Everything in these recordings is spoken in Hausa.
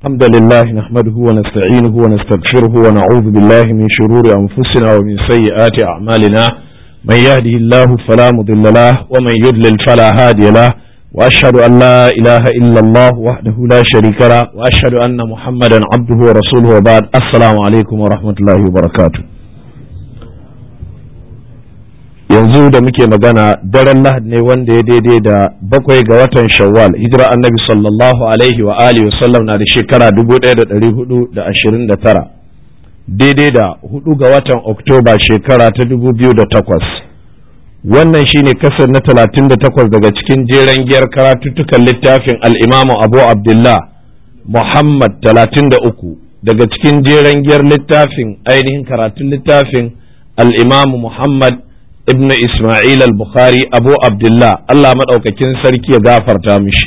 الحمد لله نحمده ونستعينه ونستغفره ونعوذ بالله من شرور أنفسنا ومن سيئات أعمالنا من يهده الله فلا مضل له ومن يضلل فلا هادي له وأشهد أن لا إله إلا الله وحده لا شريك له وأشهد أن محمدا عبده ورسوله وبعد السلام عليكم ورحمة الله وبركاته yanzu da muke magana daren lahad ne wanda ya daidai da bakwai ga watan shawwal hijira annabi sallallahu alaihi wa alihi wasallam na da shekara 1429 daidai da hudu ga watan oktoba shekara ta 2008 wannan shine kasar na 38 daga cikin jeren giyar karatuttukan littafin al'imamu abu abdullah muhammad 33 daga cikin jeren giyar littafin ainihin karatun littafin al'imamu muhammad ibn Ismail al-Bukhari Abu Abdullah Allah maɗaukakin sarki ya gafarta mishi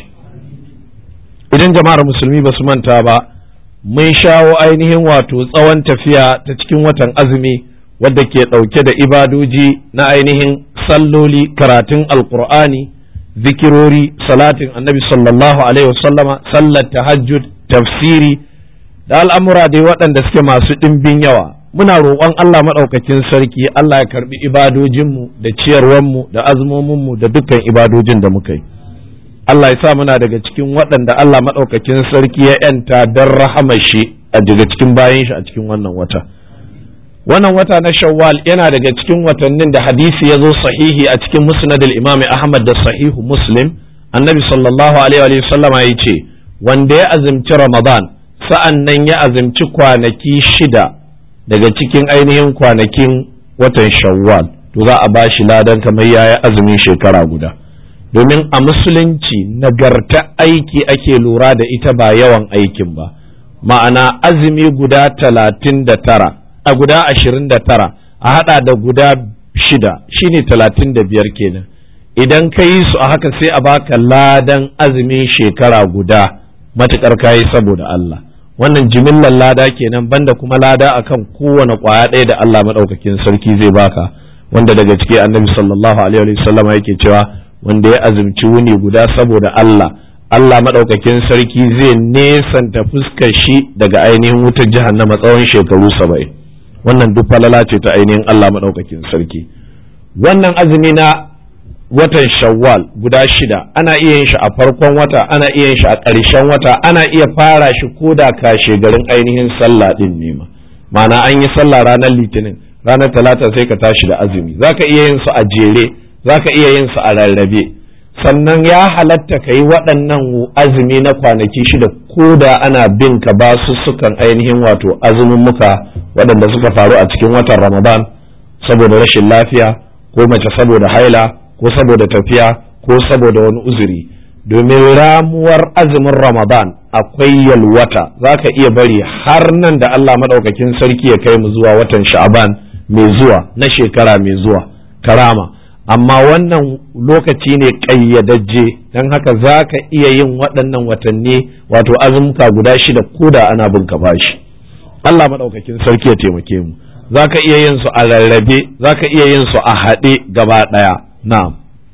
idan jama'ar musulmi ba su manta ba mun shawo ainihin wato tsawon tafiya ta cikin watan azumi wadda ke ɗauke da ibadoji na ainihin salloli karatun alkur'ani zikirori salatin annabi sallallahu alaihi wasallama sallar tahajjud tafsiri da al'amura dai waɗanda suke masu ɗimbin yawa muna roƙon Allah maɗaukakin sarki Allah ya karɓi ibadojinmu da ciyarwanmu da azumominmu da dukkan ibadojin da muka yi Allah ya sa muna daga cikin waɗanda Allah maɗaukakin sarki ya ‘yanta don rahamar shi a daga cikin bayan shi a cikin wannan wata wannan wata na shawwal yana daga cikin watannin da hadisi ya zo sahihi a cikin musnadul imami ahmad da sahihu muslim annabi sallallahu alaihi wa sallama ya ce wanda ya azumci ramadan sa'an nan ya azumci kwanaki shida daga cikin ainihin kwanakin watan shawwal to za a bashi ladan kamar yaya azumin shekara guda domin a musulunci nagarta aiki ake lura da ita ba yawan aikin ba ma'ana azumi guda talatin da tara a guda ashirin da tara a hada da guda shida shine talatin da biyar kenan idan ka yi su a haka sai a baka ladan azumin shekara guda matukar kayi saboda Allah wannan jimillar lada kenan banda kuma lada akan kowane kwaya ɗaya da Allah maɗaukakin sarki zai baka wanda daga ciki annabi sallallahu alaihi wa sallama yake cewa wanda ya azumci wuni guda saboda Allah Allah maɗaukakin sarki zai nesanta fuskar shi daga ainihin wutar jahannama tsawon shekaru saba'in wannan duk falala ce ta ainihin Allah maɗaukakin sarki wannan azumi na watan shawwal guda shida ana iya yin shi a farkon wata ana iya yin shi a ƙarshen wata ana iya fara shi ko da kashe garin ainihin sallah din ne ma ma'ana an yi sallah ranar litinin ranar talata sai ka tashi da azumi zaka iya yin su a jere zaka iya yin su a rarrabe sannan ya halatta ka yi waɗannan azumi na kwanaki shida ko da ana bin ka ba su sukan ainihin wato azumin muka waɗanda suka faru a cikin watan ramadan saboda rashin lafiya ko mace saboda haila ko saboda tafiya ko saboda wani uzuri domin ramuwar azumin ramadan akwai yalwata za ka iya bari har nan da allah maɗaukakin sarki ya kai mu zuwa watan sha'aban mai zuwa na shekara mai zuwa karama amma wannan lokaci ne ƙayyadajje don haka za ka iya yin waɗannan watanni wato azumka guda shida ko da ana bin ka bashi allah maɗaukakin sarki ya taimake mu za ka iya yin su a rarrabe za ka iya yin su a haɗe gaba ɗaya na'am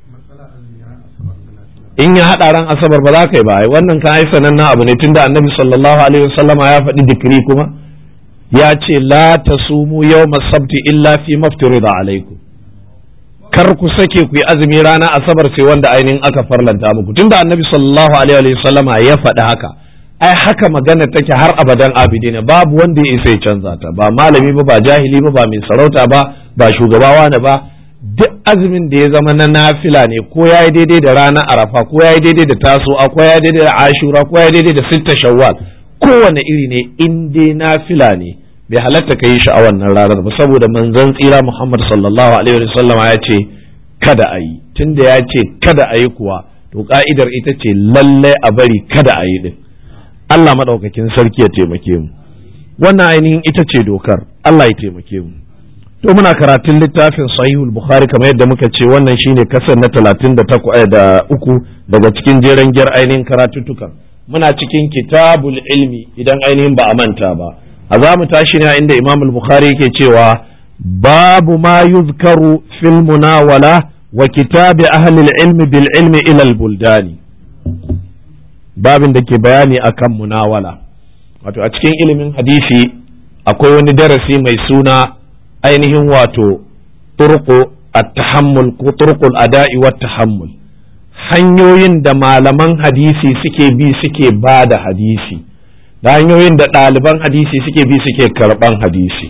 in ya haɗa ran asabar ba za ka yi ba wannan kan ai sanannen abu ne tunda annabi sallallahu alaihi wasallama ya faɗi dikiri kuma ya ce la tasumu yawma sabti illa fi maftirida alaikum kar ku sake ku yi azumi rana asabar sai wanda ainihin aka farlanta muku tunda annabi sallallahu alaihi wasallama ya faɗi haka ai haka magana take har abadan abidina babu wanda ya isa ya canza ta ba malami ba ba jahili ba ba mai sarauta ba ba shugaba wani ba duk azumin da ya zama na nafila ne ko ya yi daidai da ranar arafa ko ya yi daidai da tasowa ko ya yi daidai da ashura ko ya yi daidai da sitta shawwal kowane iri ne in dai nafila ne bai halatta ka yi shi a wannan ranar ba saboda manzon tsira muhammad sallallahu alaihi wa sallam ya ce kada a yi tunda ya ce kada a yi kuwa to ka'idar ita ce lallai a bari kada a yi din Allah madaukakin sarki ya taimake mu wannan ainihin ita ce dokar Allah ya taimake mu to muna karatun littafin sahihul bukhari kamar yadda muka ce wannan shine kasar na talatin da uku daga cikin jeren gyar ainihin karatuttukan muna cikin kitabul ilmi idan ainihin ba a manta ba a za mu tashi ne inda imam bukhari yake cewa babu ma yuzkaru fil munawala wa kitabi ahli ilmi bil ilmi ila al buldani babin da ke bayani akan munawala wato a cikin ilimin hadisi akwai wani darasi mai suna ainihin wato turqu at-tahammul ko turqul ada'i wat tahammul hanyoyin da malaman hadisi suke bi suke ba da hadisi da hanyoyin da ɗaliban hadisi suke bi suke karɓan hadisi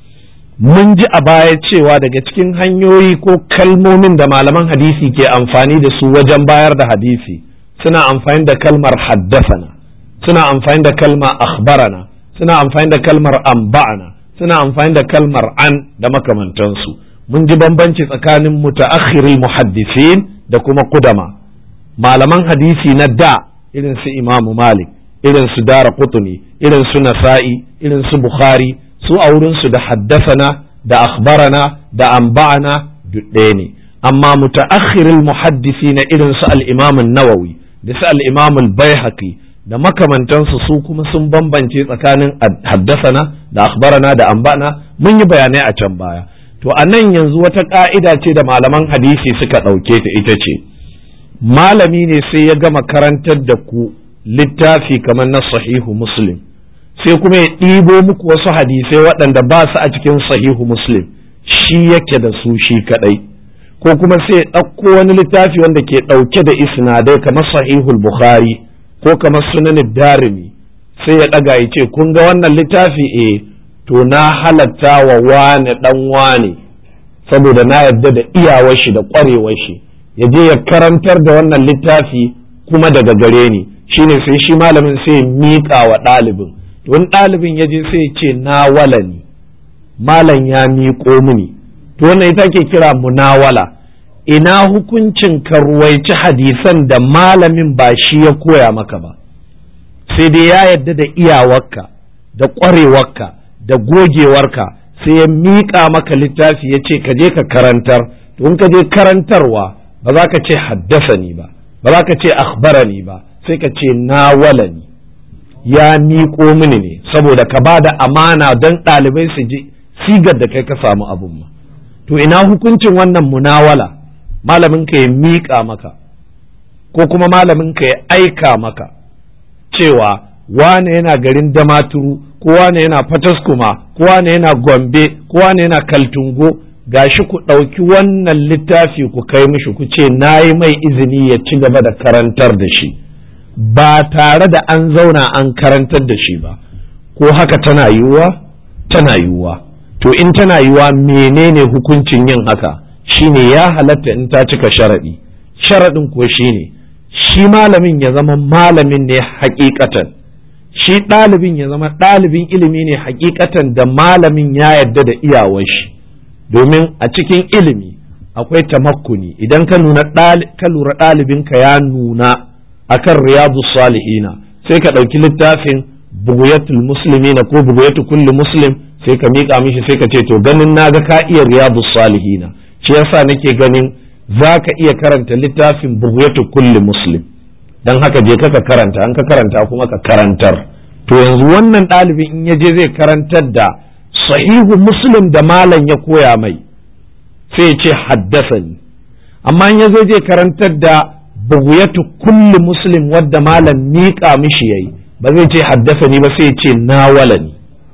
mun ji a baya cewa daga cikin hanyoyi ko kalmomin da malaman hadisi ke amfani da su wajen bayar da hadisi suna amfani da kalmar haddasana suna amfani da kalmar akhbarana suna amfani da kalmar amba'ana suna amfani da kalmar an da makamantansu mun ji bambanci tsakanin mutaakhiril muhaddisin da kuma kudama malaman hadisi na da irin su imamu malik irin su dara kutuni irin su nasa'i irin su bukhari su a wurinsu da haddasana da akhbarana da amba'ana duk ɗaya ne amma mutaakhiril muhaddisi na irin su al-imam nawawi da su al-imam al-baihaqi da makamantansu su kuma sun bambance tsakanin haddasana da akhbarana da amba'ana mun yi bayanai a can baya to a nan yanzu wata ka'ida ce da malaman hadisi suka ɗauke ta ita ce malami ne sai ya gama karantar da ku littafi kamar na sahihu muslim sai kuma ya ɗibo muku wasu hadisai waɗanda ba su a cikin sahihu muslim shi yake da su shi kaɗai ko kuma sai ya ɗauko wani littafi wanda ke ɗauke da isnadai kamar sahihul bukhari ko kamar sunan darimi sai ya ɗaga ya ce kun ga wannan littafi eh to na halatta wa wane ɗan wane saboda na yarda da iyawar shi da ƙwarewar shi ya je ya karantar da wannan littafi kuma daga gare ni shine sai shi malamin sai ya miƙa wa ɗalibin wani ɗalibin ya je sai ya ce na wala ni malam ya miƙo mini to wannan ita ke kira munawala ina hukuncin ka ruwaici hadisan da malamin ba shi ya koya maka ba sai dai ya yarda da iyawarka da ƙwarewarka da gogewarka sai ya miƙa maka littafi ya ce ka je ka karantar to in ka je karantarwa ba za ka ce haddasani ba ba za ka ce akhbarani ba sai ka ce nawalani ya miƙo mini ne saboda ka ba da amana don ɗalibai su ji sigar da kai ka samu abun ma to ina hukuncin wannan munawala malamin ka ya miƙa maka ko kuma malamin ka ya aika maka cewa wane yana garin damaturu ko wane yana fataskuma ko wane yana gombe ko wane yana kaltungo gashi ku ɗauki wannan littafi ku kai mishi ku ce na yi mai izini ya ci gaba da karantar da shi ba tare da an zauna an karantar da shi ba ko haka tana yiwuwa tana yiwuwa to in tana yiwuwa menene hukuncin yin haka shine ya halatta in ta cika sharaɗi sharaɗin kuwa shine shi malamin ya zama malamin ne hakikatan shi ɗalibin ya zama ɗalibin ilimi ne hakikatan da malamin ya yarda da iyawar shi domin a cikin ilimi akwai tamakkuni idan ka nuna ka lura ɗalibinka ya nuna akan riyadu salihina sai ka ɗauki littafin buguyatul muslimina ko buguyatu kulli muslim sai ka miƙa mishi sai ka ce to ganin naga ka iya riyadu salihina shi yasa nake ganin za ka iya karanta littafin buguyatu kulli muslim dan haka je ka karanta an ka karanta kuma ka karantar to yanzu wannan ɗalibin in ya je zai karantar da sahihu muslim da malam ya koya mai sai ya ce haddasani amma in ya zo zai karantar da buguyatu kulli muslim wadda malam miƙa mishi yayi ba zai ce haddasani ba sai ya ce nawalani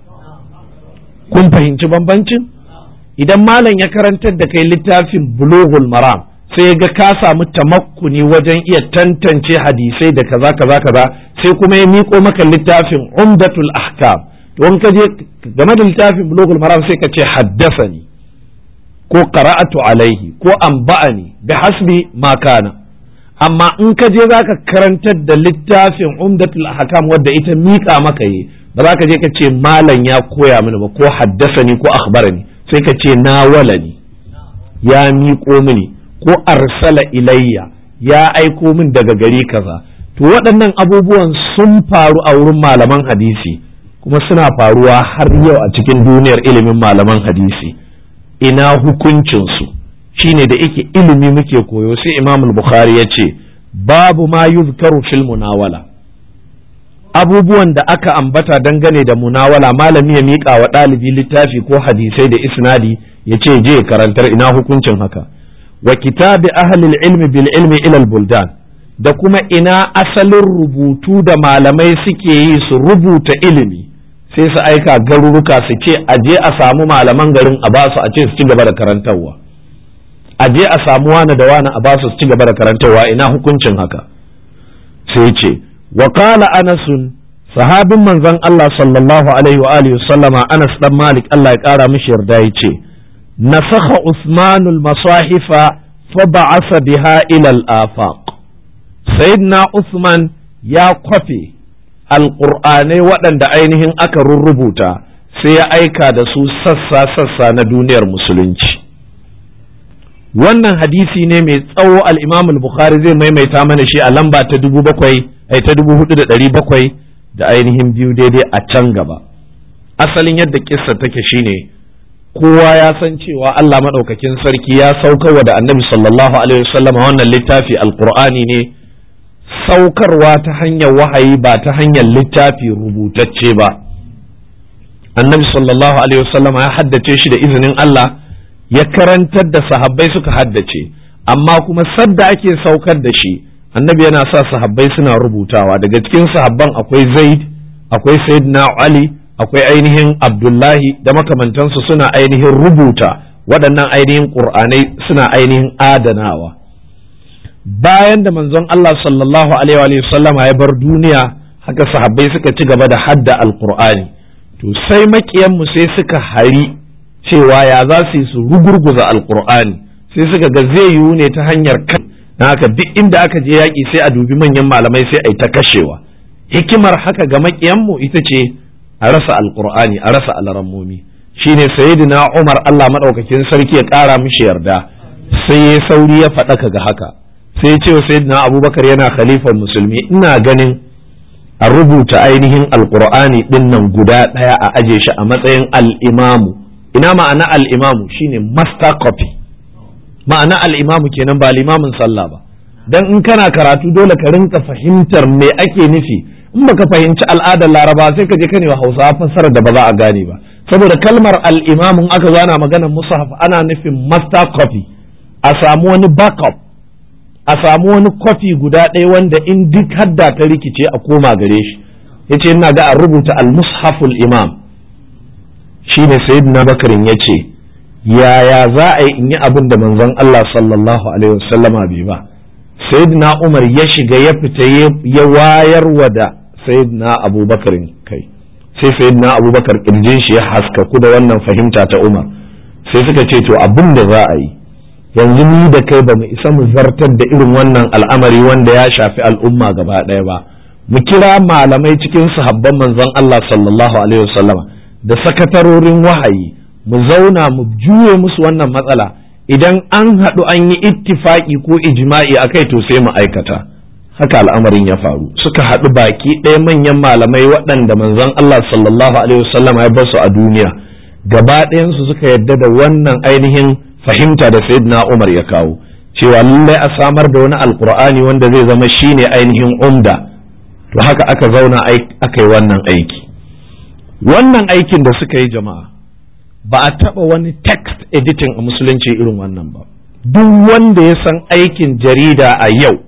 kun fahimci bambancin idan malam ya karantar da kai littafin bulughul maram sai ga ka samu tamakkuni wajen iya tantance hadisai da kaza kaza kaza sai kuma ya miƙo maka littafin umdatul ahkam to in ka je game da littafin bulughul maram sai ka ce haddasani ko qara'atu alaihi ko anba'ani bi hasbi ma kana amma in ka je zaka karantar da littafin umdatul ahkam wadda ita miƙa maka yi ba za ka je ka ce malam ya koya mini ba ko haddasani ko akhbarani sai ka ce nawalani ya miƙo mini ko arsala ilayya ya aiko min daga gari kaza to waɗannan abubuwan sun faru a wurin malaman hadisi kuma suna faruwa har yau a cikin duniyar ilimin malaman hadisi ina hukuncinsu shine da yake ilimi muke koyo sai imam bukhari ya ce babu ma yuzkaru fil munawala abubuwan da aka ambata dangane da munawala malami ya miƙa wa ɗalibi littafi ko hadisai da isnadi ya ce je karantar ina hukuncin haka wa kitabi ahlil ilmi bil ilmi ila buldan da kuma ina asalin rubutu da malamai suke yi su rubuta ilimi sai su aika garuruka su ce a je a samu malaman garin a basu a ce su ci gaba da karantarwa a je a samu wani da wani a basu su ci gaba da karantarwa ina hukuncin haka sai ce wa qala anasun sahabin manzon Allah sallallahu alaihi wa alihi sallama Anas dan Malik Allah ya kara mishi yarda yace nasakha Usmanul masahifa fa ba'asa biha ila al-afaq sayyidina Usman ya kwafe alƙur'anai waɗanda ainihin aka rurrubuta sai ya aika da su sassa-sassa na duniyar musulunci wannan hadisi ne mai tsawo al-imam al-bukhari zai maimaita mana shi a lamba ta dubu bakwai ai ta dubu hudu da ɗari bakwai da ainihin biyu daidai a can gaba asalin yadda kissa take shine kowa ya san cewa Allah maɗaukakin sarki ya saukarwa da annabi sallallahu alaihi wasallam wannan littafi alqur'ani ne saukarwa ta hanyar wahayi ba ta hanyar littafi rubutacce ba annabi sallallahu alaihi wasallam ya haddace shi da izinin Allah ya karantar da sahabbai suka haddace amma kuma sadda ake saukar da shi annabi yana sa sahabbai suna rubutawa daga cikin sahabban akwai zaid akwai sayyidina ali akwai ainihin abdullahi da makamantansu suna ainihin rubuta waɗannan ainihin ƙur'anai suna ainihin adanawa bayan da manzon Allah sallallahu alaihi wa sallama ya bar duniya haka sahabbai suka ci gaba da hadda alqur'ani to sai makiyanmu sai suka hari cewa ya za su yi su rugurguza alqur'ani sai suka ga zai yiwu ne ta hanyar kan na haka duk inda aka je yaƙi sai a dubi manyan malamai sai a yi ta kashewa hikimar haka ga makiyanmu ita ce a rasa alqur'ani a rasa alarammomi shine sayyidina Umar Allah madaukakin sarki ya ƙara mishi yarda sai ya sauri ya faɗaka ga haka sai ce wa sayyidina abubakar yana khalifar musulmi ina ganin a rubuta ainihin alkur'ani din nan guda ɗaya a aje shi a matsayin al'imamu ina ma'ana al'imamu shine master copy ma'ana al'imamu kenan ba limamin sallah ba dan in kana karatu dole ka rinka fahimtar me ake nufi in baka fahimci al'adar laraba sai ka je ka wa hausawa fassarar da ba za a gane ba saboda kalmar al'imamun aka zana maganar mushaf ana nufin master copy a samu wani backup a samu wani kwafi guda ɗaya wanda in duk hadda ta rikice a koma gare shi ya ce ina ga a rubuta al-mushaful imam shi ne sayyidina bakarin ya ce yaya za a yi in yi abin da manzon Allah sallallahu alaihi wasallama bai ba sayyidina umar ya shiga ya fita ya wayarwa da sayyidina abubakarin kai sai sayyidina abubakar kirjin shi ya haskaku da wannan fahimta ta umar sai suka ce to abin da za a yi yanzu ni da kai ba mu isa mu zartar da irin wannan al'amari wanda ya shafi al'umma gaba ɗaya ba mu kira malamai cikin sahabban manzon Allah sallallahu alaihi wasallama da sakatarorin wahayi mu zauna mu juye musu wannan matsala idan an haɗu an yi ittifaki ko ijma'i akai to sai mu aikata haka al'amarin ya faru suka haɗu baki ɗaya manyan malamai waɗanda manzon Allah sallallahu alaihi wasallama ya basu a duniya gaba ɗayansu suka yadda da wannan ainihin fahimta da sayyidina Umar ya kawo cewa lallai a samar da wani alkur'ani wanda zai zama shine ainihin umda to haka aka zauna aka yi wannan aiki wannan aikin da suka yi jama'a ba a taɓa wani text editing a musulunci irin wannan ba duk wanda ya san aikin jarida a yau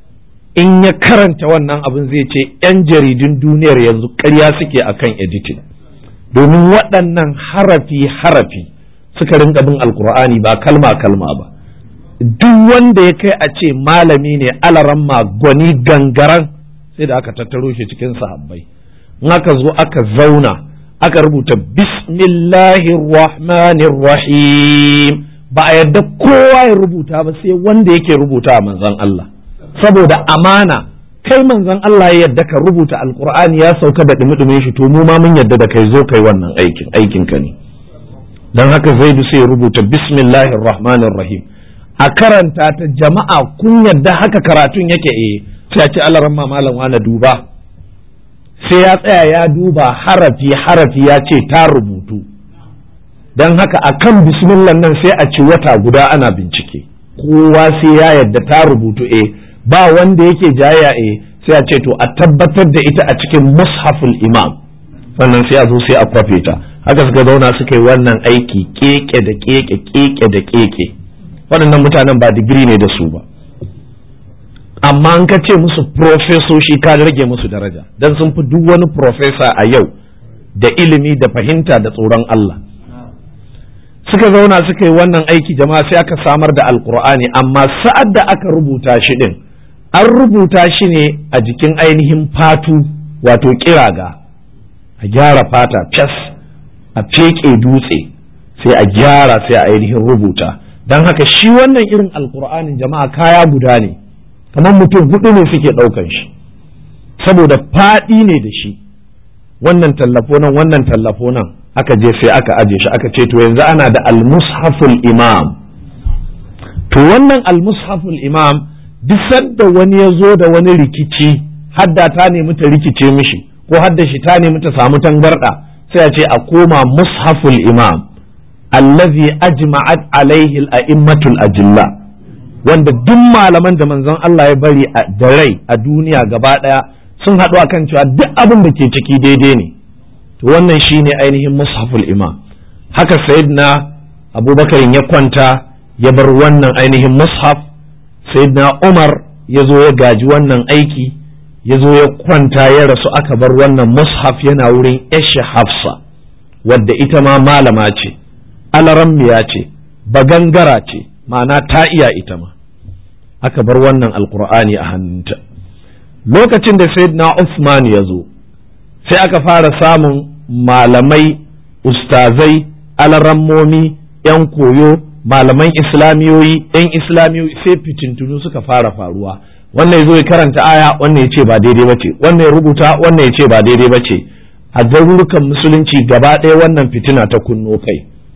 in ya karanta wannan abin zai ce 'yan jaridun duniyar yanzu ƙarya suke akan editing domin waɗannan harafi-harafi suka rinka bin alkur'ani ba kalma kalma ba duk wanda ya kai a ce malami ne alaramma gwani gangaran sai da aka tattaro shi cikin sahabbai in aka zo aka zauna aka rubuta bismillahirrahmanirrahim ba a yarda kowa ya rubuta ba sai wanda yake rubuta a manzon Allah saboda amana kai manzon Allah ya yarda ka rubuta alkur'ani ya sauka da dumi shi to mu ma mun yarda da kai zo kai wannan aikin aikin ka ne don haka zaidu sai rubuta bismillahir rahmanir rahim a karanta ta jama'a kun yadda haka karatun yake eh sai a ce alaran malam wani duba sai ya tsaya ya duba harafi harafi ya ce ta rubutu don haka a kan bismillah nan sai a ci wata guda ana bincike kowa sai ya yadda ta rubutu eh ba wanda yake jaya eh sai a ce to a tabbatar da ita a cikin mushaful imam sannan sai a zo sai a kwafe ta haka suka zauna suka yi wannan aiki keke da keke keke da keke waɗannan mutanen ba digiri ne da su ba amma an ka ce musu profesoshi ka rage musu daraja don sun fi duk wani profesa a yau da ilimi da fahimta da tsoron Allah suka zauna suka yi wannan aiki jama'a sai aka samar da alkur'ani amma sa'ad da aka rubuta shi din an rubuta shi ne a jikin ainihin fatu wato kiraga a gyara fata fes a feke dutse sai a gyara sai a ainihin rubuta don haka shi wannan irin alkur'anin jama'a kaya guda ne kamar mutum hudu ne suke ɗaukan shi saboda faɗi ne da shi wannan tallafo nan wannan tallafo nan aka je sai aka aje shi aka ce to yanzu ana da almushaful imam to wannan almushaful imam duk sadda wani ya zo da wani rikici hadda ta nemi ta rikice mishi ko hadda shi ta nemi ta samu tangarda sai a ce a koma mushaful imam allazi ajma'at alaihi al-a'immatul ajilla wanda duk malaman da manzon Allah ya bari da rai a duniya gaba daya sun haɗu akan cewa duk abin da ke ciki daidai ne to wannan shine ainihin mushaful imam haka sayyidina abubakar ya kwanta ya bar wannan ainihin mushaf sayyidina umar ya zo ya gaji wannan aiki ya zo ya kwanta ya rasu aka bar wannan mushaf yana wurin yashi hafsa wadda ita ma malama ce alarammiya ce bagangara ce ma'ana ta iya ita ma aka bar wannan alkur'ani a hannunta lokacin da sayyidina Usman ya zo sai aka fara samun malamai ustazai alarammomi 'yan koyo malaman islamiyoyi 'yan islamiyoyi sai fitintunu suka fara faruwa wannan ya zo ya karanta aya wannan ya ce ba daidai ba ce wannan ya rubuta wannan ya ce ba daidai ba ce a garurukan musulunci gaba ɗaya wannan fitina ta kunno kai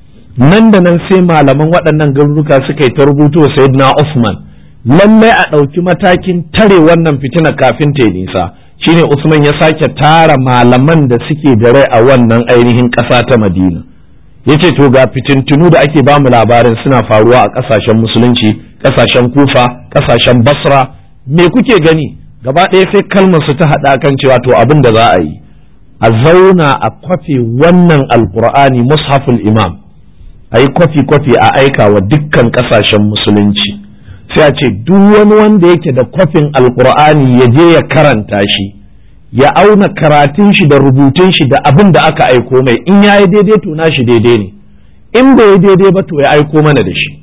nan da nan sai malaman waɗannan garuruka suka yi ta rubuto sayyidina Usman lallai a ɗauki matakin tare wannan fitina kafin ta nisa shine Usman ya sake tara malaman da suke da rai a wannan ainihin ƙasa ta Madina yace to ga fitintunu da ake bamu labarin suna faruwa a ƙasashen musulunci ƙasashen Kufa ƙasashen Basra me kuke gani gaba ɗaya sai kalmar su ta haɗa kan cewa to abin da za a yi a zauna a kwafe wannan alkur'ani mushaful imam a yi kwafi-kwafi a aika wa dukkan ƙasashen musulunci sai a ce duk wani wanda yake da kwafin alkur'ani ya je ya karanta shi ya auna karatun shi da rubutun shi da abin da aka aiko mai in ya yi daidai to na shi daidai ne in bai yi daidai ba to ya aiko mana da shi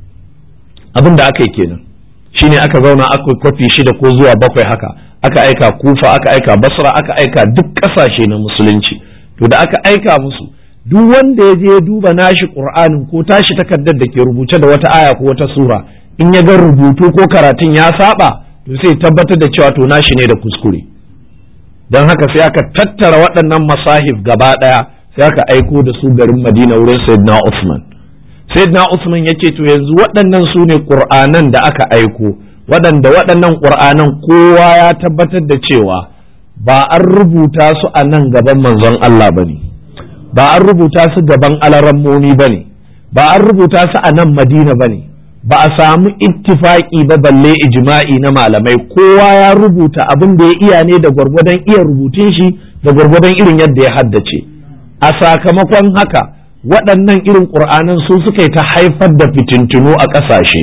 abin da aka yi kenan shine aka zauna aka kwafi shida ko zuwa bakwai haka aka aika kufa aka aika basra aka aika duk ƙasashe na musulunci to da aka aika musu duk wanda ya je duba nashi qur'anin ko tashi takardar da ke rubuce da wata aya ko wata sura in ya ga rubutu ko karatun ya saba to sai tabbatar da cewa to nashi ne da kuskure don haka sai aka tattara waɗannan masahif gaba ɗaya sai aka aiko da su garin madina wurin sayyidina usman sayyidina usman ya ce to yanzu waɗannan su ne ƙur'anan da aka aiko waɗanda waɗannan ƙur'anan kowa ya tabbatar da cewa ba an rubuta su a nan gaban manzon Allah ba ne ba an rubuta su gaban alarammomi ba ne ba an rubuta su a nan madina ba ne ba a samu ittifaki ba balle ijma'i na malamai kowa ya rubuta abin da ya iya ne da gwargwadon iya rubutun shi da gwargwadon irin yadda ya haddace a sakamakon haka waɗannan irin ƙur'anan su suka yi ta haifar da fitintunu a ƙasashe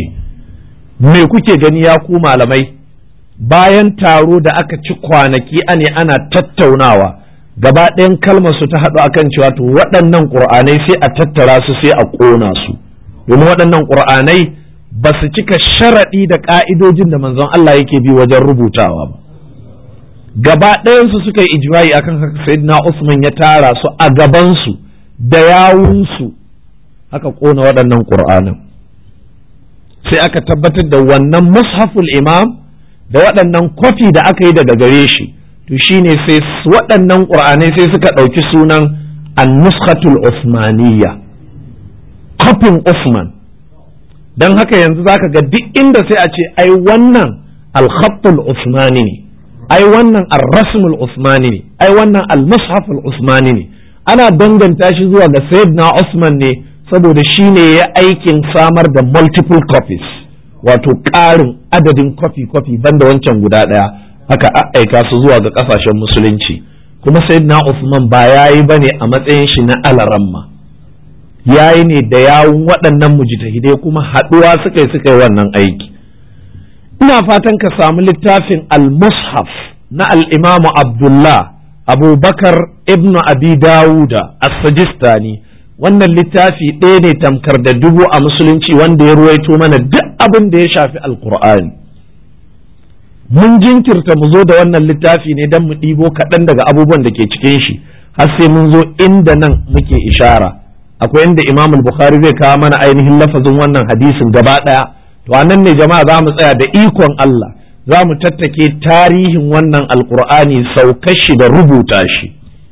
me kuke gani ya ku malamai bayan taro da aka ci kwanaki ane ana tattaunawa gaba ɗayan kalmar su ta haɗu akan cewa to waɗannan ƙur'anai sai a tattara su sai a ƙona su domin waɗannan ƙur'anai ba su cika sharaɗi da ƙa'idojin da manzon Allah yake bi wajen rubutawa ba gaba ɗayansu suka yi ijma'i akan haka sayyidina Usman ya tara su a gabansu da yawunsu aka ƙona waɗannan ƙur'anan sai aka tabbatar da wannan mushaful imam da waɗannan kwafi da aka yi daga gare shi to shine sai waɗannan ƙur'anai sai suka ɗauki sunan an-nuskhatul usmaniyya kwafin Usman don haka yanzu zaka ga duk inda sai a ce ai wannan al-khattul usmani ne ai wannan ar-rasmul usmani ne ai wannan al-mushaful usmani ne ana danganta shi zuwa ga sayyidina Usman ne saboda shi ne ya aikin samar da multiple copies wato ƙarin adadin kwafi kwafi banda wancan guda ɗaya aka aika su zuwa ga ƙasashen musulunci kuma sayyidina Usman ba yayi bane a matsayin shi na alaramma yayi ne da yawun waɗannan mujtahidai kuma haɗuwa suka yi suka yi wannan aiki ina fatan ka samu littafin al-mushaf na al-imamu abdullah abubakar ibnu abi dawuda as-sajistani wannan littafi ɗaya ne tamkar da dubu a musulunci wanda ya ruwaito mana duk abin da ya shafi alkur'ani mun jinkirta mu zo da wannan littafi ne don mu ɗibo kaɗan daga abubuwan da ke cikin shi har sai mun zo inda nan muke ishara akwai inda imam bukhari zai kawo mana ainihin lafazin wannan hadisin gaba ɗaya to a nan ne jama'a za mu tsaya da ikon Allah za mu tattake tarihin wannan alkur'ani saukar shi da rubuta shi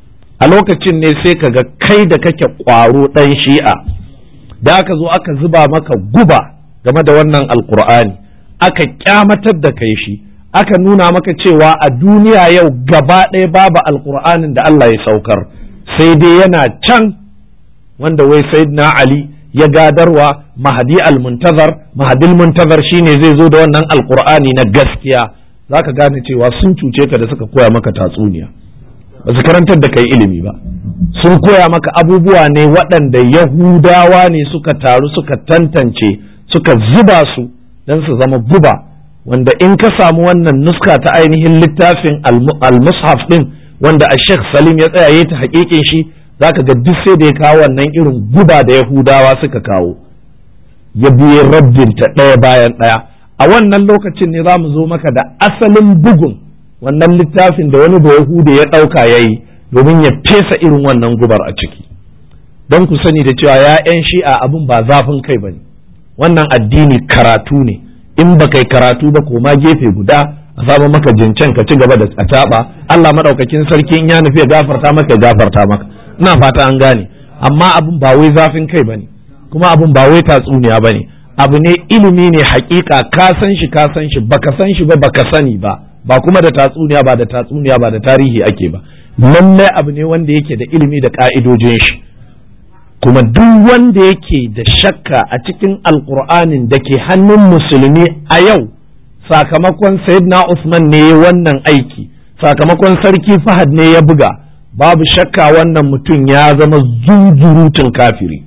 a lokacin ne sai ka ga kai da kake ƙwaro ɗan shi'a da aka zo aka zuba maka guba game da wannan alkur'ani aka kyamatar da kai shi aka nuna maka cewa a duniya yau gaba ɗaya babu alkur'anin da Allah ya saukar sai dai yana can wanda wai sayyidina Ali ya gadarwa mahadi al-muntazar mahadil muntazar shine zai zo da wannan alkur'ani na gaskiya zaka gane cewa sun cuce ka da suka koya maka tatsuniya ba su karantar da kai ilimi ba sun koya maka abubuwa ne waɗanda yahudawa ne suka taru suka tantance suka zuba su don su zama guba wanda in ka samu wannan nuska ta ainihin littafin al-mushaf din wanda a sheikh salim ya tsaya ta hakikin shi zaka ga duk sai da ya kawo wannan irin guba da yahudawa suka kawo ya biye rabbinta ɗaya bayan ɗaya a wannan lokacin ne za mu zo maka da asalin bugun wannan littafin da wani bayahude ya ɗauka ya yi domin ya fesa irin wannan gubar a ciki don ku sani da cewa ya 'yan shi'a abin ba zafin kai ba ne wannan addini karatu ne in ba kai karatu ba koma gefe guda a saba maka jincen ka ci gaba da taɓa Allah maɗaukakin sarki in ya nufi ya gafarta maka ya gafarta maka ina fata an gane amma abin ba wai zafin kai ba ne kuma abin ba wai tatsuniya ba ne abu ne ilimi ne hakika ka san shi ka san shi baka san shi ba baka sani ba ba kuma da tatsuniya ba da tatsuniya ba da tarihi ake ba lallai abu ne wanda yake da ilimi da ka'idojin shi kuma duk wanda yake da shakka a cikin alkur'anin da ke hannun musulmi a yau sakamakon sayyidina usman ne wannan aiki sakamakon sarki fahad ne ya buga babu shakka wannan mutum ya zama zunzurutun kafiri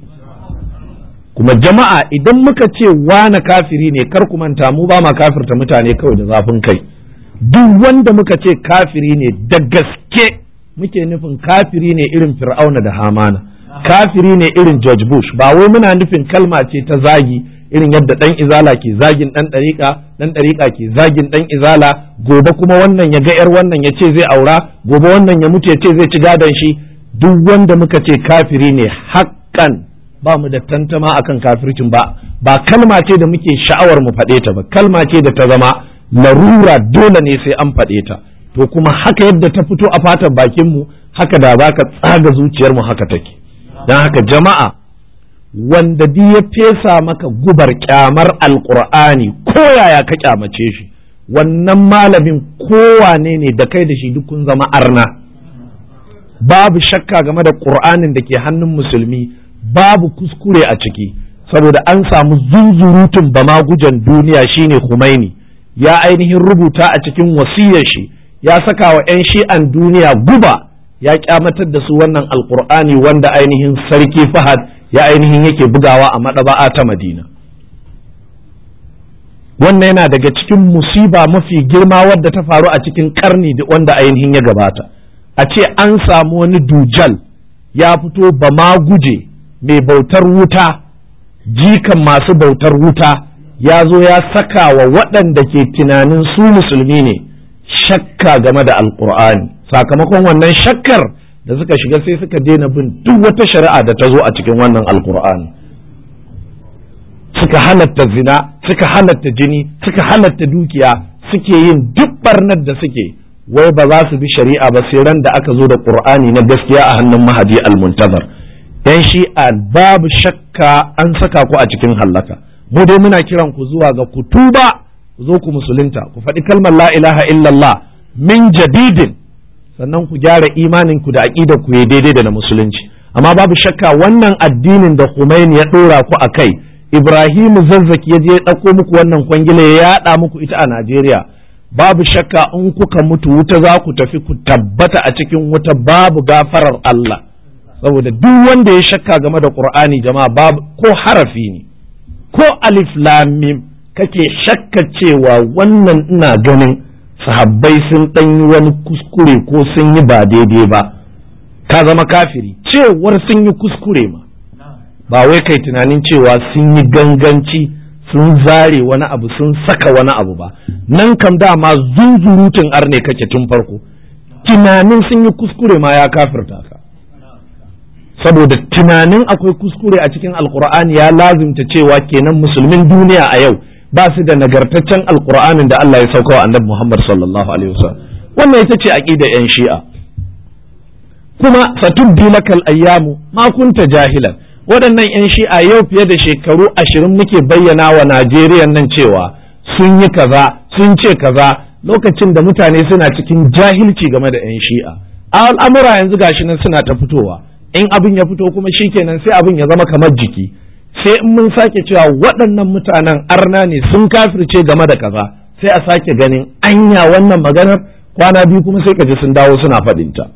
kuma jama'a idan muka ce wane kafiri ne kar ku manta mu ba ma kafirta mutane kawai da zafin kai duk wanda muka ce kafiri ne da gaske muke nufin kafiri ne irin fir'auna da hamana kafiri ne irin george bush ba wai muna nufin kalma ce ta zagi irin yadda dan izala ke zagin dan ɗariƙa dan ɗariƙa ke zagin dan izala gobe kuma wannan ya ga yar wannan ya ce zai aura gobe wannan ya mutu ya ce zai ci gadon shi duk wanda muka ce kafiri ne haƙƙan ba mu da tantama akan kafircin ba ba kalma ce da muke sha'awar mu faɗe ta ba kalma ce da ta zama larura dole ne sai an faɗe ta to kuma haka yadda ta fito a fatan bakin mu haka da za ka tsaga zuciyar mu haka take don haka jama'a wanda di ya fesa maka gubar kyamar alkur'ani ko yaya ka kyamace shi wannan malamin kowane ne da kai da shi duk kun zama arna babu shakka game da ƙur'anin da ke hannun musulmi babu kuskure a ciki saboda an samu zunzurutun bamagujan duniya shine Khomeini ya ainihin rubuta a cikin wasiyar shi ya saka wa 'yan shi'an duniya guba ya kyamatar da su wannan alkur'ani wanda ainihin sarki fahad ya ainihin yake bugawa a maɗaba'a ta madina wannan yana daga cikin musiba mafi girma wadda ta faru a cikin karni wanda ainihin ya gabata a ce an samu wani dujal ya fito ba ma guje mai bautar wuta jikan masu bautar wuta ya zo ya saka wa waɗanda ke tunanin su musulmi ne shakka game da alkur'ani sakamakon wannan shakkar da suka shiga sai suka daina bin duk wata shari'a da ta zo a cikin wannan alkur'ani suka halatta zina suka halatta jini suka halatta dukiya suke yin duk barnar da suke wai ba za su bi shari'a ba sai ran da aka zo da qur'ani na gaskiya a hannun mahadi al-muntazar yan shi'a babu shakka an saka ku a cikin hallaka mu dai muna kiran ku zuwa ga ku tuba ku zo ku musulunta ku faɗi kalmar la ilaha illallah min jadidin sannan ku gyara imanin ku da aqidar ku ya daidai da na musulunci amma babu shakka wannan addinin da Khomeini ya dora ku a kai Ibrahimu zazzaki ya je ya ɗauko muku wannan kwangila ya yaɗa muku ita a Najeriya babu shakka in kuka mutu wuta za ku tafi ku tabbata a cikin wuta babu gafarar Allah saboda duk wanda ya shakka game da Qur'ani jama'a babu ko harafi ne ko alif lam mim kake shakka cewa wannan ina ganin sahabbai sun ɗan yi wani kuskure ko sun yi ba daidai ba ka zama kafiri cewar sun yi kuskure ma ba wai kai tunanin cewa sun yi ganganci sun zare wani abu sun saka wani abu ba nan kam dama zunzurutun arne kake tun farko tunanin sun yi kuskure ma ya kafirta ka saboda tunanin akwai kuskure a cikin alkur'ani ya lazimta cewa kenan musulmin duniya a yau ba su da nagartaccen alkur'anin da Allah ya sauka wa annabi Muhammad sallallahu alaihi wasallam wannan ita ce aqida yan shi'a kuma satubbi lakal ayyamu ma kunta jahilan waɗannan yan shi'a yau fiye da shekaru ashirin muke bayyana wa Najeriya nan cewa sun yi kaza sun ce kaza lokacin da mutane suna cikin jahilci game da yan shi'a al'amura yanzu gashi nan suna ta fitowa in abin ya fito kuma shikenan sai abin ya zama kamar jiki sai in mun sake cewa waɗannan mutanen arna ne sun kafirce game da kaza sai a sake ganin anya wannan maganar kwana biyu kuma sai ka ji sun dawo suna faɗinta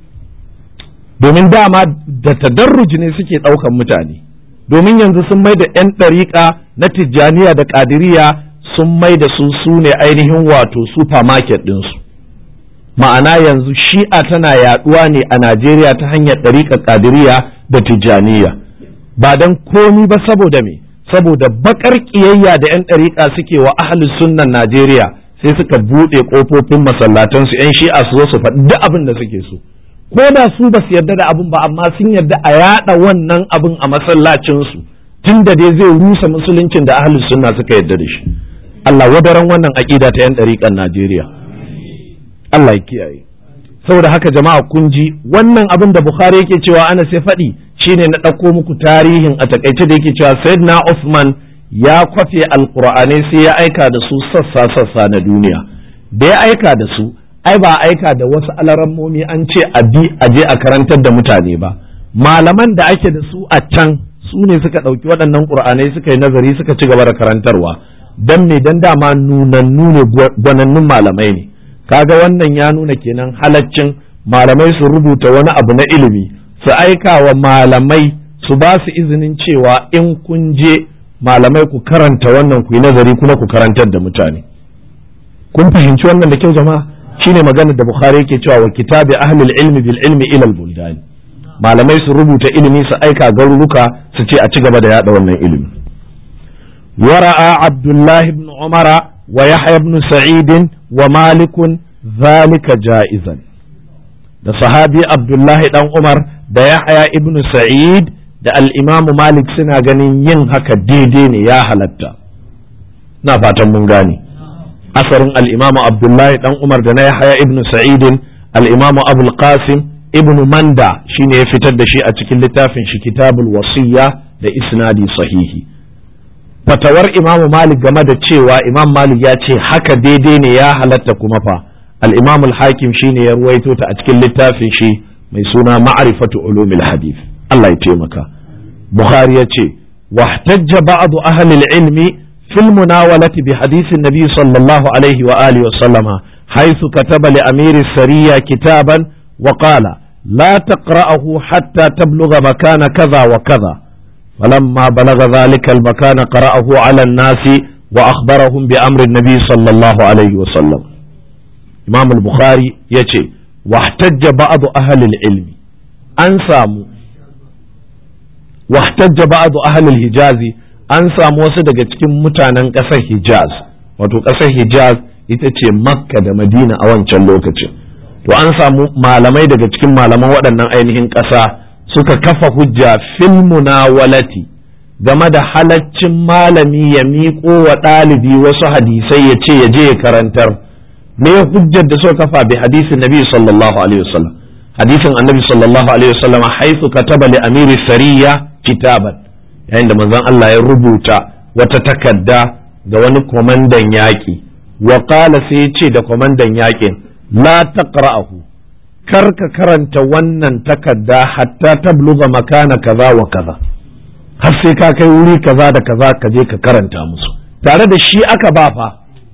domin dama da tadarruji ne suke ɗaukan mutane domin yanzu sun mai da 'yan ɗariƙa na tijjaniya da ƙadiriya sun mai da su su ne ainihin wato supermarket ɗinsu ma'ana yanzu shi'a tana yaɗuwa ne a najeriya ta hanyar ɗariƙa ƙadiriya da tijjaniya ba don komi ba saboda me saboda bakar kiyayya da 'yan ɗariƙa suke wa ahli sunnan Najeriya sai suka buɗe ƙofofin masallatansu 'yan shi'a su zo su faɗi duk abin da suke so ko da su ba su yarda da abin ba amma sun yarda a yaɗa wannan abin a masallacinsu tun da dai zai rusa musuluncin da ahli sunna suka yarda da shi Allah wadaran wannan aƙida ta 'yan ɗariƙan Najeriya Allah ya kiyaye saboda haka jama'a kun ji wannan abin da Bukhari yake cewa ana sai faɗi shine na ɗauko muku tarihin a takaice da yake cewa Sayyidina Uthman ya kwafe alqur'anai sai ya aika da su sassa sassa na duniya da ya aika da su ai ba aika da wasu alarammomi an ce a bi a je a karantar da mutane ba malaman da ake da su a can su ne suka ɗauki waɗannan ƙur'anai suka yi nazari suka ci gaba da karantarwa dan me dan dama nunannu ne gwanannun malamai ne kaga wannan ya nuna kenan halaccin malamai su rubuta wani abu na ilimi su aika wa malamai su ba su izinin cewa in kun je malamai ku karanta wannan ku yi nazari kuma ku karantar da mutane kun fahimci wannan da kyau jama'a shine maganar da bukhari yake cewa wa kitabi ahlul ilmi bil ilmi ila al buldan malamai su rubuta ilimi su aika garuruka su ce a ci gaba da yada wannan ilimi ورأى عبد الله بن عمر ويحيى بن سعيد ومالك ذلك جائزا da sahabi Abdullahi dan Umar da Yahya ibn Sa'id da al-Imam Malik suna ganin yin haka daidai ne ya halatta na fatan mun gane asarin al-Imam Abdullahi dan Umar da na Yahya ibn Sa'id al-Imam Abu qasim ibn Manda shine ya fitar da shi a cikin littafin shi Kitabul Wasiyya da isnadi sahihi fatawar Imam Malik game da cewa Imam Malik ya ce haka daidai ne ya halatta kuma fa الإمام الحاكم شيني يرويتو تأتكل للتافي شي ميسونا معرفة علوم الحديث الله يتيمك بخاري يتي واحتج بعض أهل العلم في المناولة بحديث النبي صلى الله عليه وآله وسلم حيث كتب لأمير السرية كتابا وقال لا تقرأه حتى تبلغ مكان كذا وكذا فلما بلغ ذلك المكان قرأه على الناس وأخبرهم بأمر النبي صلى الله عليه وسلم imam al-bukhari ya ce wahtajja ba'adu ahalil ilmi an samu wahtajja ba'adu ahalil hijazi an samu wasu daga cikin mutanen ƙasar hijaz wato ƙasar hijaz ita ce makka da madina a wancan lokacin to an samu malamai daga cikin malaman waɗannan ainihin ƙasa suka kafa hujja fil munawalati game da halaccin malami ya miƙo wa ɗalibi wasu hadisai ya ce ya je ya karantar me hujjar da suka kafa bi hadisin nabi sallallahu alaihi wasallam hadisin annabi sallallahu alaihi wasallam haifu kataba li amiri sariya kitaban yayin da manzon Allah ya rubuta wata takarda ga wani kwamandan yaƙi wa qala sai ya ce da kwamandan yaƙin la taqra'ahu kar ka karanta wannan takarda hatta tabluga makana kaza wa kaza har sai ka kai wuri kaza da kaza ka je ka karanta musu tare da shi aka ba fa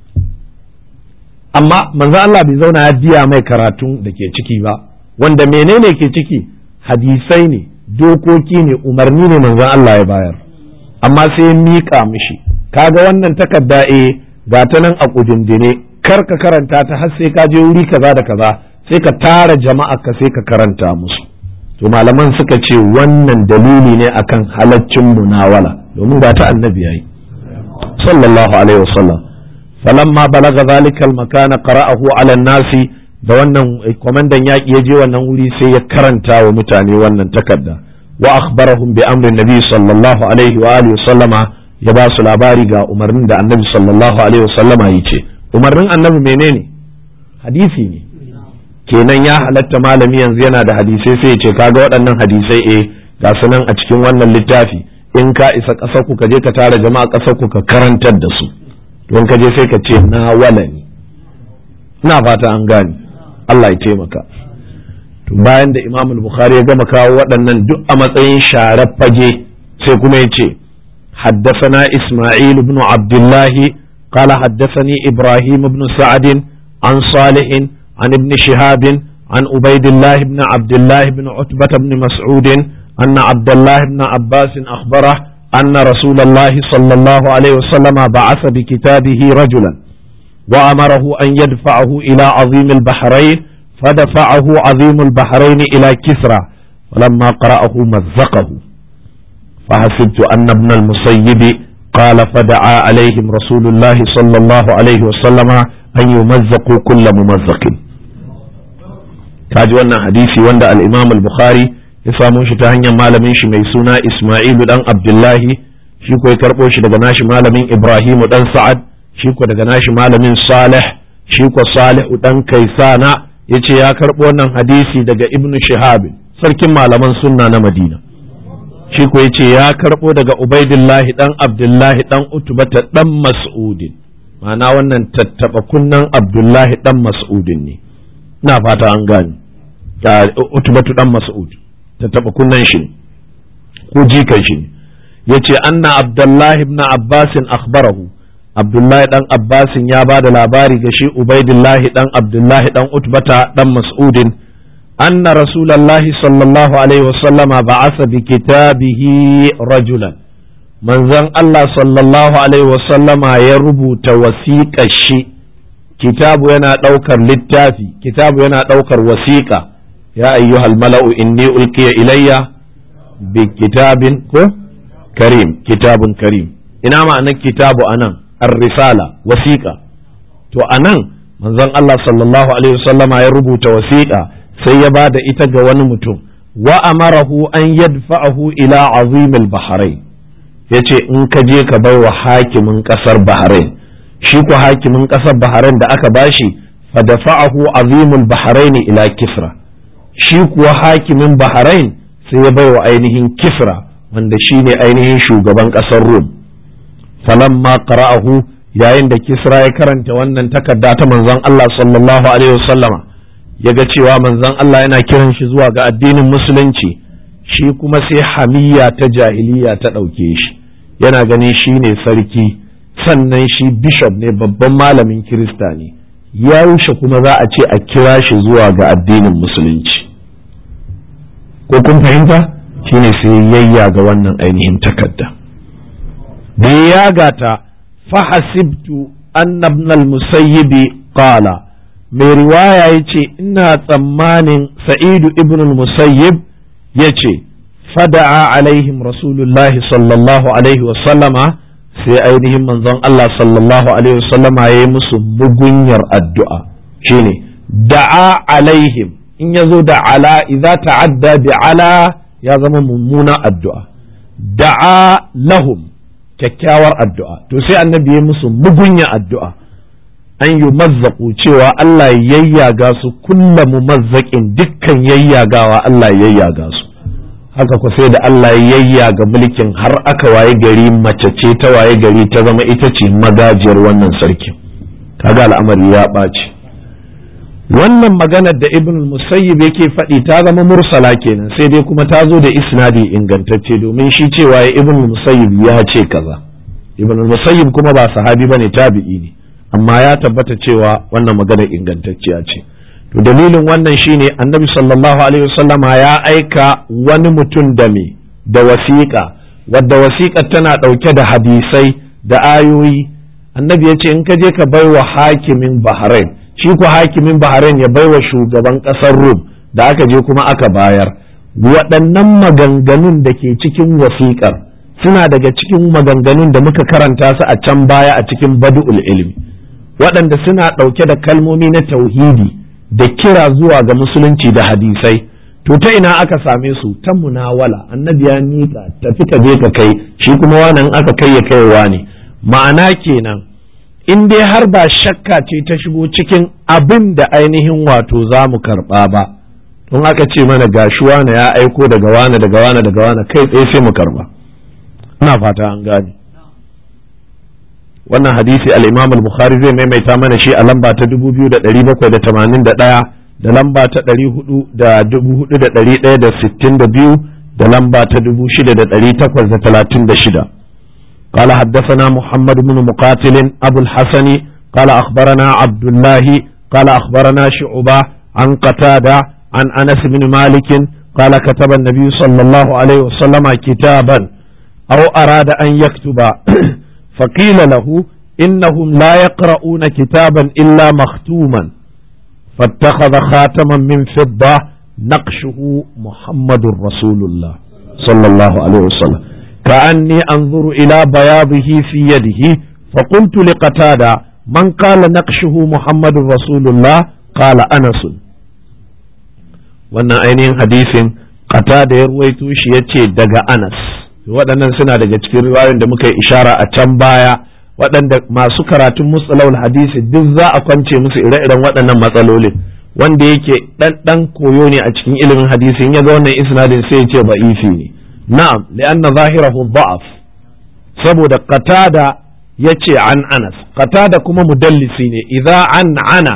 amma manzo Allah bai zauna ya biya mai karatun da ke ciki ba wanda menene ke ciki hadisai ne dokoki ne umarni ne manzon Allah ya bayar amma sai ya miƙa mishi kaga wannan takarda e ga ta nan a kudindine kar ka karanta ta har sai ka je wuri kaza da kaza sai ka tara jama'a ka sai ka karanta musu to malaman suka ce wannan dalili ne akan halaccin munawala domin ga ta annabi yayi sallallahu alaihi wasallam falamma balaga zalika al-makana qara'ahu ala nasi da wannan kwamandan yaƙi ya je wannan wuri sai ya karanta wa mutane wannan takarda wa akhbarahum bi amrin nabi sallallahu alaihi wa alihi sallama ya ba su labari ga umarnin da annabi sallallahu alaihi wa sallama yi ce umarnin annabi menene hadisi ne kenan ya halatta malami yanzu yana da hadisai sai ya ce kaga waɗannan hadisai eh ga su nan a cikin wannan littafi in ka isa ƙasar ku ka je ka tara jama'a ƙasar ku ka karantar da su don ka je sai ka ce na walani ina fata an gane Allah ya taimaka to bayan da Imam Bukhari ya gama kawo waɗannan duk a matsayin sharar fage sai kuma ya ce حدثنا إسماعيل بن عبد الله قال حدثني إبراهيم بن سعد عن صالح عن ابن شهاب عن عبيد الله بن عبد الله بن عتبة بن مسعود أن عبد الله بن عباس أخبره أن رسول الله صلى الله عليه وسلم بعث بكتابه رجلا وأمره أن يدفعه إلى عظيم البحرين فدفعه عظيم البحرين إلى كسرى فلما قرأه مزقه فحسبت أن ابن المسيب قال فدعا عليهم رسول الله صلى الله عليه وسلم أن يمزقوا كل ممزق kaji wannan hadisi wanda al-Imam al-Bukhari ya samo shi ta hanyar malamin shi mai suna Isma'ilu dan Abdullahi shi ko ya karbo shi daga nashi malamin Ibrahimu dan Sa'ad shi ko daga nashi malamin Salih shi ko Salihu dan Kaisana yace ya karbo wannan hadisi daga Ibn Shihab sarkin malaman sunna na Madina shi ko yace ya karbo daga Ubaidillahi dan Abdullahi dan Utbata dan Mas'udin ma'ana wannan tattaba kunnan Abdullahi dan Mas'udin ne ina fata an gane Utbatu dan Mas'ud tattaba kunnan shi ko jikan shi yace anna Abdullahi ibn Abbas akhbarahu Abdullahi dan Abbasin ya ba da labari ga shi Ubaidillahi dan Abdullahi dan Utbata dan Mas'udin anna Rasulallahi sallallahu alaihi wasallama ba'asa bi kitabihi rajulan manzon Allah sallallahu alaihi wasallama ya rubuta wasiƙar shi kitabu yana ɗaukar littafi kitabu yana ɗaukar wasiƙa ya ayyuhal mala'u inni ulqiya ilayya bi kitabin ko karim kitabun karim ina ma'anar kitabu anan ar-risala wasiƙa to anan manzon Allah sallallahu alaihi wasallama ya rubuta wasiƙa sai ya bada ita ga wani mutum wa amarahu an yadfa'ahu ila azimil bahrain yace in ka je ka bai wa hakimin kasar bahrain shi ko hakimin kasar bahrain da aka bashi fa dafa'ahu azimul bahrain ila kisra shi kuwa hakimin bahrain sai ya bai wa ainihin kisra wanda shine ainihin shugaban kasar rum falamma qara'ahu yayin da kisra ya karanta wannan takarda ta manzon Allah sallallahu alaihi wasallama ya ga cewa manzon Allah yana kiran shi zuwa ga addinin musulunci shi kuma sai hamiyya ta jahiliya ta ɗauke shi yana ganin shi ne sarki sannan shi bishop ne babban malamin kirista ne ya rushe kuma za a ce a kira shi zuwa ga addinin musulunci ko kun fahimta shine sai yayya ga wannan ainihin takarda da ya gata fahasibtu annabna al-musayyibi qala mai riwaya ya ce ina tsammanin sa'idu ibn musayyib ya ce fada'a alaihim rasulullahi sallallahu alaihi wasallama sai ainihin manzon Allah sallallahu alaihi wasallama ya yi musu mugunyar addu'a shine da'a alaihim in ya zo da ala idza ta'adda bi ala ya zama mummuna addu'a da'a lahum kyakkyawar addu'a to sai annabi ya musu mugunya addu'a an yi mazzaƙu cewa Allah yayyaga su kulla mu mazzaƙin dukkan yayyagawa Allah yayyaga su haka ku sai da Allah yayyaga mulkin har aka waye gari mace ce ta waye gari ta zama ita ce magajiyar wannan sarkin kaga al'amari ya ɓaci wannan maganar da ibn musayyib yake faɗi ta zama mursala kenan sai dai kuma ta zo da isnadi ingantacce domin shi cewa ibn musayyib ya ce kaza ibn musayyib kuma ba sahabi bane tabi'i ne amma ya tabbata cewa wannan magana ingantacciya ce to dalilin wannan shine annabi sallallahu alaihi wasallama ya aika wani mutum da me da wasiƙa wadda wasiƙar tana ɗauke da hadisai da ayoyi annabi ya ce in ka je ka baiwa hakimin bahrain shi ku hakimin bahrain ya baiwa shugaban ƙasar rum da aka je kuma aka bayar waɗannan maganganun da ke cikin wasiƙar suna daga cikin maganganun da muka karanta su a can baya a cikin badu'ul ilmi waɗanda suna ɗauke da kalmomi na tauhidi da kira zuwa ga musulunci da hadisai to ta ina aka same su ta munawala annabi ya nika tafi ka je ka kai shi kuma wannan aka kai ya kaiwa ne ma'ana kenan in dai har ba shakka ce ta shigo cikin abin da ainihin wato za mu karɓa ba don aka ce mana gashi wane ya aiko daga wane daga wane daga wane kai tsaye sai mu karɓa ina fata an gane wannan hadisi al-imam al-bukhari zai maimaita mana shi a lamba ta 2781 da lamba ta 4,162 da lamba ta 6,836 قال حدثنا محمد بن مقاتل أبو الحسن قال أخبرنا عبد الله قال أخبرنا شعبة عن قتادة عن أنس بن مالك قال كتب النبي صلى الله عليه وسلم كتابا أو أراد أن يكتب فقيل له إنهم لا يقرؤون كتابا إلا مختوما فاتخذ خاتما من فضة نقشه محمد رسول الله صلى الله عليه وسلم كأني أنظر إلى بياضه في يده فقلت لقتادة من قال نقشه محمد رسول الله قال أنس wannan ainihin hadisin kata da ya ruwaito shi ya ce daga anas waɗannan suna daga cikin riwayoyin da muka yi ishara a can baya waɗanda masu karatun musalawul hadisi duk za a kwance musu ire-iren waɗannan matsalolin wanda yake ɗan ɗan koyo ne a cikin ilimin hadisi in ya ga wannan isnadin sai ya ce ba'ifi ne na'am li'anna zahirahu da'af saboda qatada yace an anas qatada kuma mudallisi ne idza an ana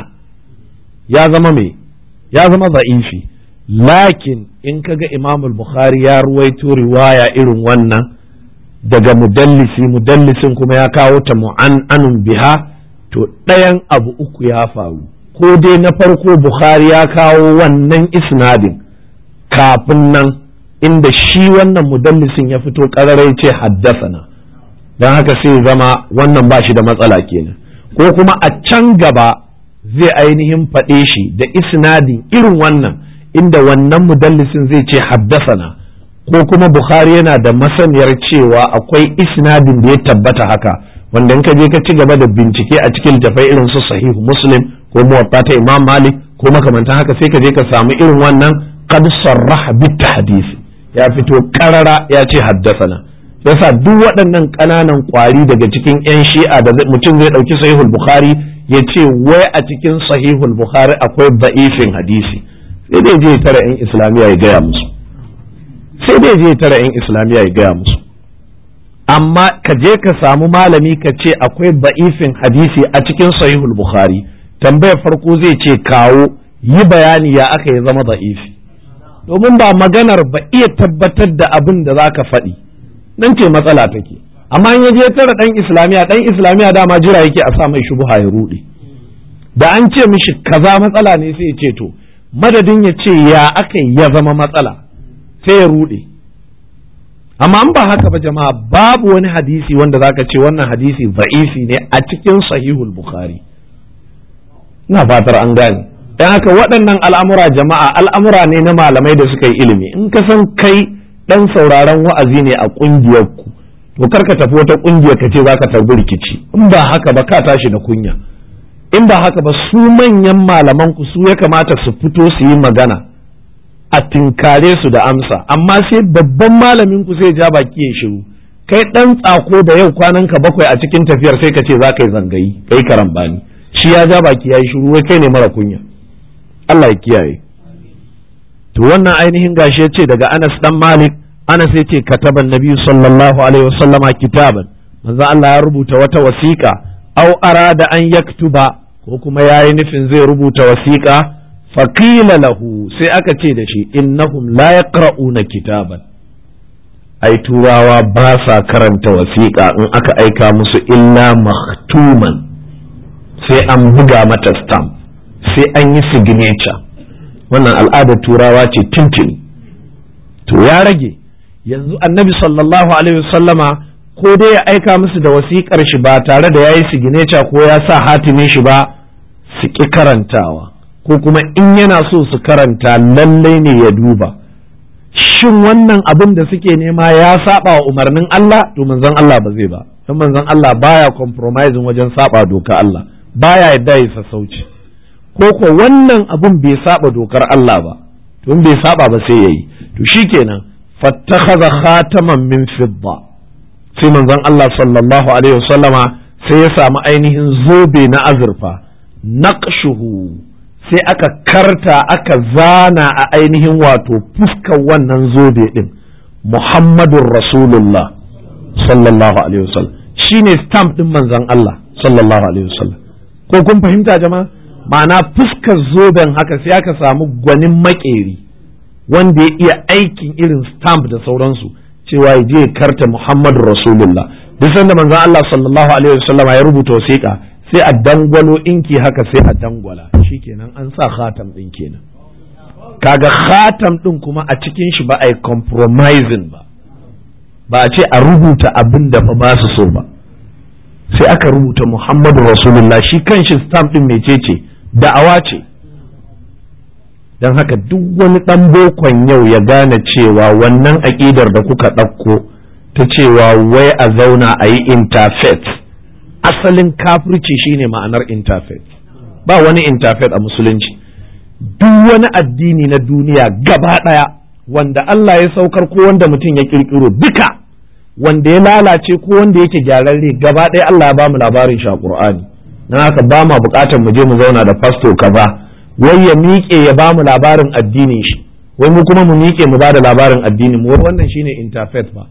ya zama me ya zama za'ifi lakin in kaga imam al-bukhari ya ruwaito riwaya irin wannan daga mudallisi mudallisin kuma ya kawo ta mu'an'anun biha to ɗayan abu uku ya faru ko dai na farko bukhari ya kawo wannan isnadin kafin nan inda shi wannan mudallisin ya fito ƙararai ce haddasana don haka sai zama wannan ba shi da matsala kenan ko kuma a can gaba zai ainihin faɗe shi da isnadin irin wannan inda wannan mudallisin zai ce haddasana ko kuma bukhari yana da masaniyar cewa akwai isnadin da ya tabbata haka wanda in ka je ka ci gaba da bincike a cikin littafai irin su sahihu muslim ko muwatta ta imam malik ko makamantan haka sai ka je ka samu irin wannan qad sarraha bit hadisi ya fito karara ya ce haddasana yasa duk waɗannan ƙananan ƙwari daga cikin 'yan shi'a da mutum zai ɗauki sahihul bukhari ya ce wai a cikin sahihul bukhari akwai da'ifin hadisi sai dai je tara 'yan islamiyya ya gaya musu sai dai je tara 'yan islamiyya ya gaya musu amma ka je ka samu malami ka ce akwai da'ifin hadisi a cikin sahihul bukhari tambayar farko zai ce kawo yi bayani ya aka ya zama da'ifi domin ba maganar ba iya tabbatar da abin da za ka faɗi nan ce matsala take amma in je tara ɗan islamiya ɗan islamiya dama jira yake a sa mai shubuha ya ruɗe da an ce mishi kaza matsala ne sai ya ce to madadin ya ce ya aka ya zama matsala sai ya ruɗe amma an ba haka ba jama'a babu wani hadisi wanda zaka ce wannan hadisi za'ifi ne a cikin sahihul bukhari ina fatar an gane don haka waɗannan al'amura jama'a al'amura ne na malamai da suka yi ilimi in ka san kai ɗan sauraron wa'azi ne a ƙungiyar ku to kar ka tafi wata ƙungiyar ka ce za ka tarbi rikici in ba haka ba ka tashi da kunya in ba haka ba su manyan malaman ku su ya kamata su fito su yi magana a tinkare su da amsa amma sai babban malamin ku sai ja baki ya shiru kai ɗan tsako da yau kwanan ka bakwai a cikin tafiyar sai ka ce za ka yi zangayi kai karambani shi ya ja baki ya yi shiru wai kai ne mara kunya Allah ya kiyaye to wannan ainihin gashi ya ce daga Anas dan Malik Anas ya ce kataban Nabi sallallahu alaihi wasallama kitaban manzo Allah ya rubuta wata wasiƙa au arada an yaktuba ko kuma yayi nufin zai rubuta wasiƙa faqila lahu sai aka ce da shi innahum la yaqra'una kitaban ai turawa ba sa karanta wasiƙa in aka aika musu illa maktuman sai an buga mata stamp sai an yi signature wannan al'adar turawa ce tuntuni to ya rage yanzu annabi sallallahu alaihi wasallama ko dai ya aika musu da wasiƙar shi ba tare da ya yi sigineca ko ya sa hatimin shi ba su ƙi karantawa ko kuma in yana so su karanta lallai ne ya duba shin wannan abin da suke nema ya saba wa umarnin Allah to manzon Allah ba zai ba don manzon Allah baya compromising wajen saba doka Allah baya yadda ya sassauci ko ko wannan abin bai saba dokar Allah ba to bai saba ba sai yayi to shikenan fattakhadha khataman min fidda sai manzon Allah sallallahu alaihi wasallama sai ya samu ainihin zobe na azurfa naqshuhu sai aka karta aka zana a ainihin wato fuskar wannan zobe din Muhammadun Rasulullah sallallahu alaihi wasallam shine stamp din manzon Allah sallallahu alaihi wasallam ko kun fahimta jama'a ma'ana fuskar zoben haka sai aka samu gwanin makeri wanda ya iya aikin irin stamp da sauransu cewa ya je ya karta Muhammadun Rasulullah duk sanda manzon Allah sallallahu alaihi wasallam ya rubuta wasiƙa sai a dangwalo inki haka sai a dangwala shikenan an sa khatam din kenan kaga khatam din kuma a cikin shi ba a yi compromising ba ba a ce a rubuta abin da fa ba su so ba sai aka rubuta Muhammadu Rasulullah shi kanshi stamp din mecece da'awa ce don haka duk wani ɗan bokon yau ya gane cewa wannan aƙidar da kuka ɗauko ta cewa wai a zauna a yi interfaith asalin kafirci shine ma'anar interfaith ba wani interfaith a musulunci duk wani addini na duniya gaba ɗaya wanda Allah ya saukar ko wanda mutum ya ƙirƙiro duka wanda ya lalace ko wanda yake gyararre gaba ɗaya Allah ya bamu labarin shi a Qur'ani na haka ba ma buƙatar mu je mu zauna da fasto kaza wai ya miƙe ya bamu labarin addinin shi wai mu kuma mu miƙe mu ba da labarin addinin mu wannan shine interfaith ba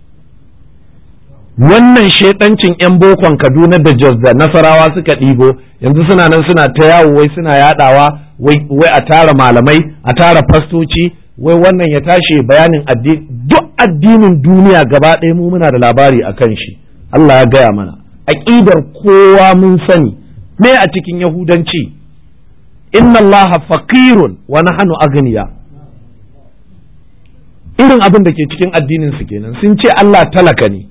wannan shaidancin 'yan bokon kaduna da jos da nasarawa suka ɗigo yanzu suna nan suna ta yawo wai suna yadawa wai a tara malamai a tara fastoci wai wannan ya tashi bayanin addini duk addinin duniya gaba ɗaya mu muna da labari a kan shi Allah ya gaya mana aƙidar kowa mun sani me a cikin yahudanci inna Allah faqirun wa nahnu agniya irin abin da ke cikin addinin su kenan sun ce Allah talaka ne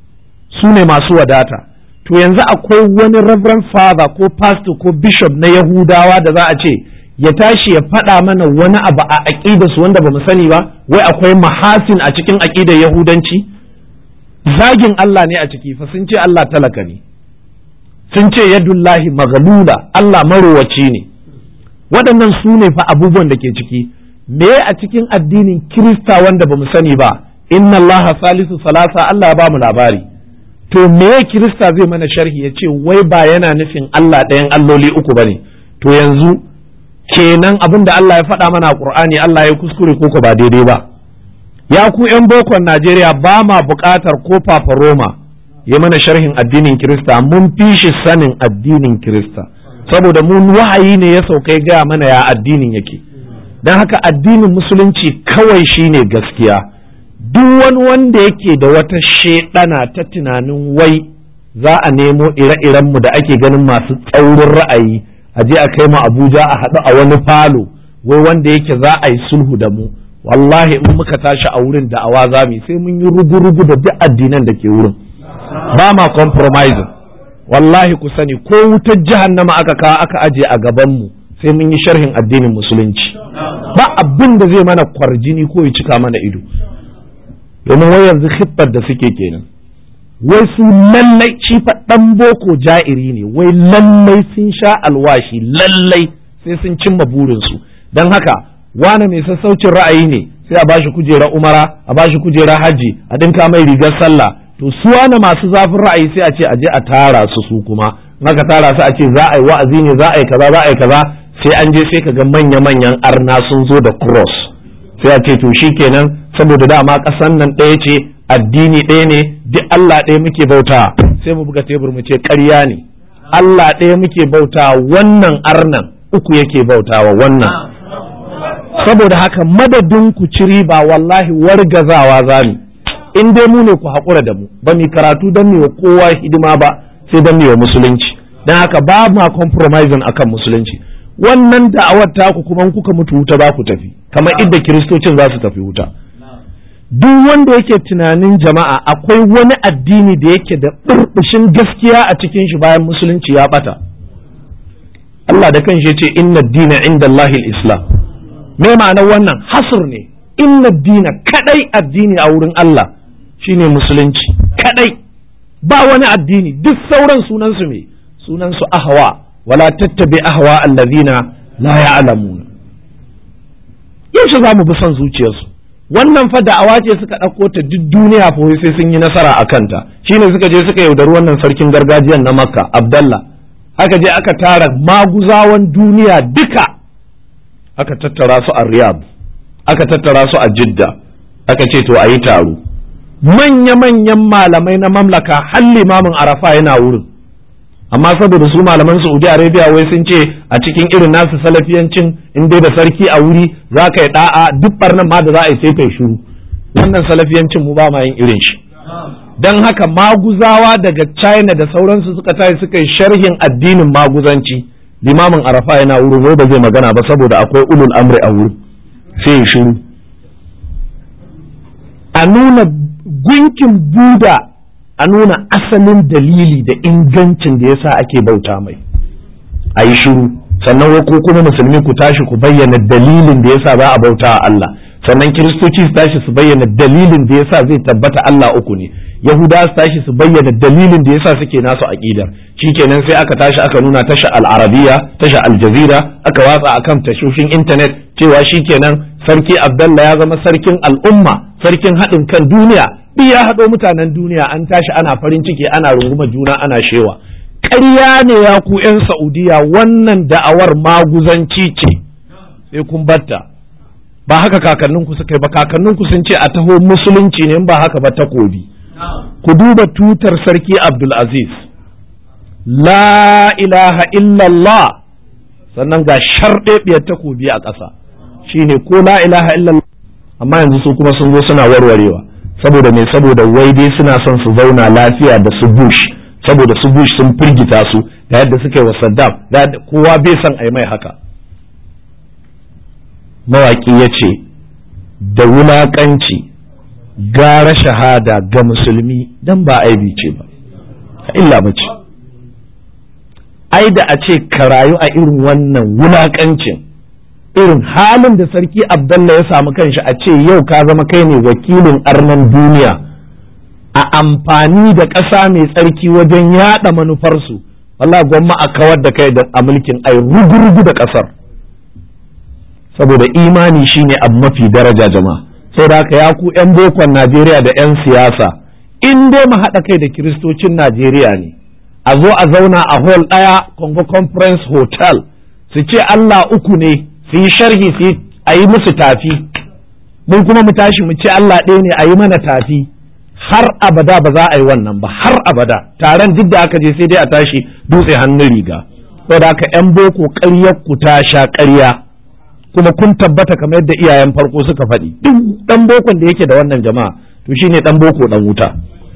su ne masu wadata to yanzu akwai wani reverend father ko pastor ko bishop na yahudawa da za a ce ya tashi ya faɗa mana wani abu a aƙidarsu wanda ba mu sani ba wai akwai mahasin a cikin aƙidar yahudanci zagin Allah ne a ciki fa sun ce Allah talaka ne sun ce yadullahi maghlula Allah marowaci ne waɗannan su ne fa abubuwan da ke ciki me a cikin addinin kirista wanda ba mu sani ba inna Allah salisu salasa Allah ya ba mu labari to me kirista zai mana sharhi ya ce wai ba yana nufin Allah ɗayan alloli uku ba ne to yanzu kenan abin da Allah ya faɗa mana a Qur'ani Allah ya kuskure ko ba daidai ba ya ku ƴan bokon Najeriya ba ma buƙatar ko Papa Roma ya mana sharhin addinin Kirista mun fi shi sanin addinin Kirista saboda mun wahayi ne ya sauka ya gaya mana ya addinin yake don haka addinin musulunci kawai shine gaskiya duk wani wanda yake da wata shedana ta tunanin wai za a nemo ire-irenmu da ake ganin masu tsaurin ra'ayi a je a kai mu Abuja a haɗu a wani falo wai wanda yake za a yi sulhu da mu wallahi in muka tashi a wurin da awa za mu sai mun yi rugu-rugu da duk addinan da ke wurin ba ma compromising wallahi ku sani ko wutar jahannama aka kawo aka aje a gaban mu sai mun yi sharhin addinin musulunci ba abin da zai mana kwarjini ko ya cika mana ido domin wai yanzu hittar da suke kenan wai su lallai shi fa dan boko ja'iri ne wai lallai sun sha alwashi lallai sai sun cimma burinsu don haka wane mai sassaucin ra'ayi ne sai a bashi kujera umara a bashi kujera hajji a dinka mai rigar sallah to su wane masu zafin ra'ayi sai a ce a je a tara su su kuma aka tara su a ce za a yi wa'azi ne za a yi kaza za a yi kaza sai an je sai ka ga manya-manyan arna sun zo da cross sai a ce to shikenan saboda dama ƙasan nan ɗaya ce addini ɗaya ne duk Allah ɗaya muke bauta sai mu buga tebur mu ce ƙarya ne Allah ɗaya muke bauta wannan arnan uku yake bautawa wannan saboda haka madadin ku ci riba wallahi wargazawa za mu in dai mu ne ku haƙura da mu ba mu karatu don wa kowa hidima ba sai don wa musulunci don haka ba ma compromising akan musulunci wannan da'awar taku kuma kuka mutu wuta za ku tafi kamar idda kiristocin za su tafi wuta duk wanda yake tunanin jama'a akwai wani addini da yake da burbushin gaskiya a cikin shi bayan musulunci ya bata Allah da kanshi ce inna dina inda Allahil Islam me ma'anar wannan hasur ne inna dina kadai addini a wurin Allah shine musulunci kadai ba wani addini duk sauran sunansu me sunansu ahwa wala tattabi ahwa allazina la ya'lamuna yaushe za mu bi son zuciyarsu wannan fa da'awa ce suka ɗauko ta duk duniya fa sai sun yi nasara a kanta shine suka je suka yaudari wannan sarkin gargajiyan na makka abdallah aka je aka tara maguzawan duniya duka aka tattara su a riyadh aka tattara su a jidda aka ce to a yi taro manya-manyan malamai na mamlaka har limamin arafa yana wurin amma saboda su malaman saudi arabia wai sun ce a cikin irin nasu salafiyancin in dai da sarki a wuri za ka yi da'a duk barnan ma da za a yi sai kai shiru wannan salafiyancin mu ba ma yin irin shi don haka maguzawa daga china da sauransu suka tashi suka yi sharhin addinin maguzanci limamin arafa yana wurin wai ba zai magana ba saboda akwai ulul amri a wurin sai ya shiru a nuna gunkin buda a nuna asalin dalili da ingancin da yasa ake bauta mai a yi shiru sannan wai ko kuma musulmi ku tashi ku bayyana dalilin da yasa za a bauta a Allah sannan kiristoci su tashi su bayyana dalilin da yasa zai tabbata Allah uku ne yahudawa su tashi su bayyana dalilin da yasa suke nasu aqidar shikenan sai aka tashi aka nuna tasha al-arabiya tasha al-jazira aka watsa akan tashoshin internet cewa shikenan sarki abdallah ya zama sarkin al'umma sarkin haɗin kan duniya duk ya haɗo mutanen duniya an tashi ana farin ciki ana runguma juna ana shewa ƙarya ne ya ku 'yan saudiya wannan da'awar maguzanci ce sai kun batta ba haka kakanninku suka yi ba kakanninku sun ce a taho musulunci ne ba haka ba takobi ku duba tutar sarki abdulaziz la ilaha illallah sannan ga sharɗeɓiyar takobi a ƙasa shine ko la ilaha illallah amma yanzu su kuma sun zo suna warwarewa saboda me saboda wai dai suna son su zauna lafiya da su bush saboda su bush sun firgita su da yadda suka yi wa saddam da kowa bai son a yi mai haka mawaƙi ya ce da wulaƙanci gara shahada ga musulmi dan ba aibi ce ba illa ba ce ai da a ce ka rayu a irin wannan wulaƙancin irin halin da sarki abdallah ya samu kanshi a ce yau ka zama kai ne wakilin arnan duniya a amfani da ƙasa mai tsarki wajen yaɗa manufarsu Allah gwamma a kawar da kai a mulkin ai rugurugu da ƙasar saboda imani shine abu mafi daraja jama'a saboda haka ya ku 'yan bokon Najeriya da 'yan siyasa in dai mu haɗa kai da kiristocin Najeriya ne a zo a zauna a hall ɗaya Congo Conference Hotel su ce Allah uku ne su yi sharhi su a yi musu tafi mun kuma mu tashi mu ce Allah ɗaya ne a yi mana tafi har abada ba za a yi wannan ba har abada taron duk da aka je sai dai a tashi dutse hannun riga saboda haka 'yan boko ƙaryar ku ta sha ƙarya kuma kun tabbata kamar yadda iyayen farko suka faɗi duk ɗan bokon da yake da wannan jama'a to shine ɗan boko ɗan wuta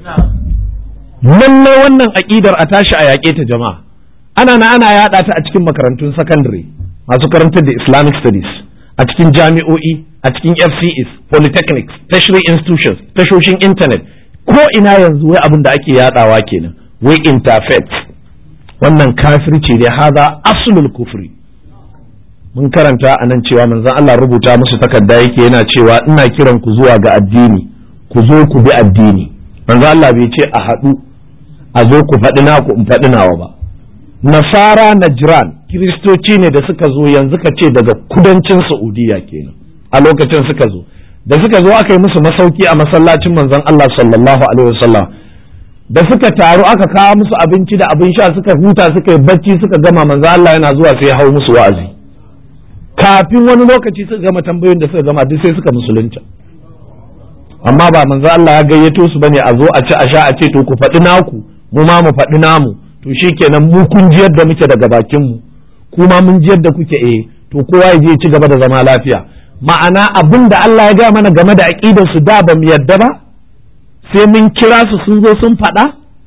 lallai wannan aƙidar a tashi a yaƙe ta jama'a ana na ana yaɗa ta a cikin makarantun sakandare masu karantar da islamic studies a cikin jami'o'i a cikin fcs polytechnics tertiary institutions tashoshin intanet ko ina yanzu wai abin da ake yaɗawa kenan wai interfaith wannan kafirci ne haza aslul kufri mun karanta a nan cewa manzon Allah rubuta musu takarda yake yana cewa ina kiran ku zuwa ga addini ku zo ku bi addini manzon Allah bai ce a haɗu a zo ku faɗi naku in faɗi nawa ba nasara najran kiristoci ne da suka zo yanzu ka ce daga kudancin saudiya kenan a lokacin suka zo da suka zo aka yi musu masauki a masallacin manzon Allah sallallahu alaihi wasallam da suka taru aka kawo musu abinci da abin sha suka huta suka yi bacci suka gama manzon Allah yana zuwa sai ya hau musu wa'azi kafin wani lokaci suka gama tambayoyin da suka gama duk sai suka musulunta amma ba manzo Allah ya gayyato su bane a zo a ci a sha a ce to ku faɗi naku mu ma mu faɗi namu to shikenan mu kun ji yadda muke daga bakin mu kuma mun ji yadda kuke eh to kowa ya je ci gaba da zama lafiya ma'ana abin da Allah ya gaya mana game da aqidar su da ba mu yadda ba sai mun kira su sun zo sun faɗa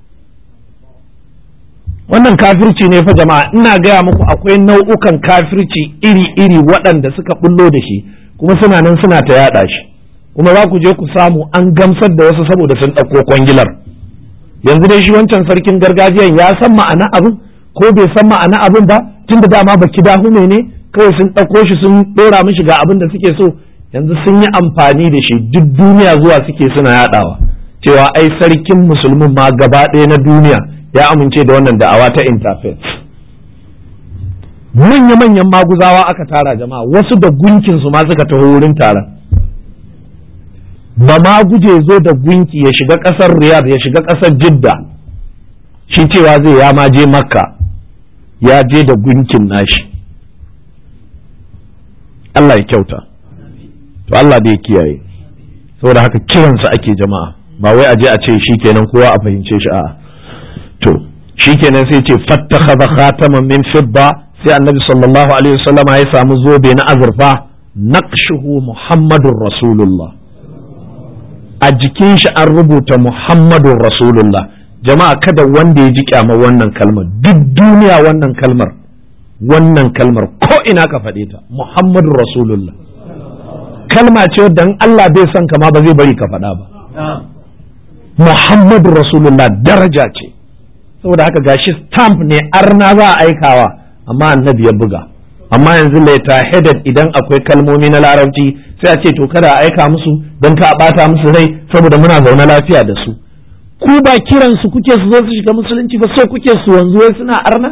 wannan kafirci ne fa jama'a ina gaya muku akwai nau'ukan kafirci iri-iri waɗanda suka bullo da shi kuma suna nan suna ta yaɗa shi kuma za ku je ku samu an gamsar da wasu saboda sun ɗauko kwangilar yanzu dai shi wancan sarkin gargajiyan ya san ma'ana abin ko bai san ma'ana abin ba tun da dama baki dahume ne kawai sun ɗauko shi sun ɗora mishi ga abin da suke so yanzu sun yi amfani da shi duk duniya zuwa suke suna yaɗawa cewa ai sarkin musulmin ma gaba ɗaya na duniya ya amince da wannan da'awa ta interfaith manya-manyan maguzawa aka tara jama'a wasu da gunkinsu ma suka taho wurin taron ba ma guje zo da gunki ya shiga ƙasar riyadh ya shiga ƙasar jidda shi cewa zai ya ma je makka ya je da gunkin nashi Allah ya kyauta to Allah da ya kiyaye saboda haka kiransa ake jama'a ba wai aje a ce shikenan kowa a fahimce shi a'a to shikenan sai ce fattakhadha khataman min fidda sai annabi sallallahu alaihi wasallama ya samu zobe na azurfa naqshuhu muhammadur rasulullah a jikin shi an rubuta muhammadun rasulullah jama'a kada wanda ya ji kyamar wannan kalmar duk duniya wannan kalmar wannan kalmar ko ina ka faɗe ta muhammadun rasulullah kalma ce wadda in Allah bai son kama ba zai bari ka faɗa ba muhammadun rasulullah daraja ce saboda haka gashi stamp ne arna za a aikawa amma annabi ya buga amma yanzu laita headed idan akwai kalmomi na larabci sai a ce to kada a aika musu don ka bata musu rai saboda muna zaune lafiya da su ku ba kiran su kuke su zo su shiga musulunci ba so kuke su wanzu wai suna arna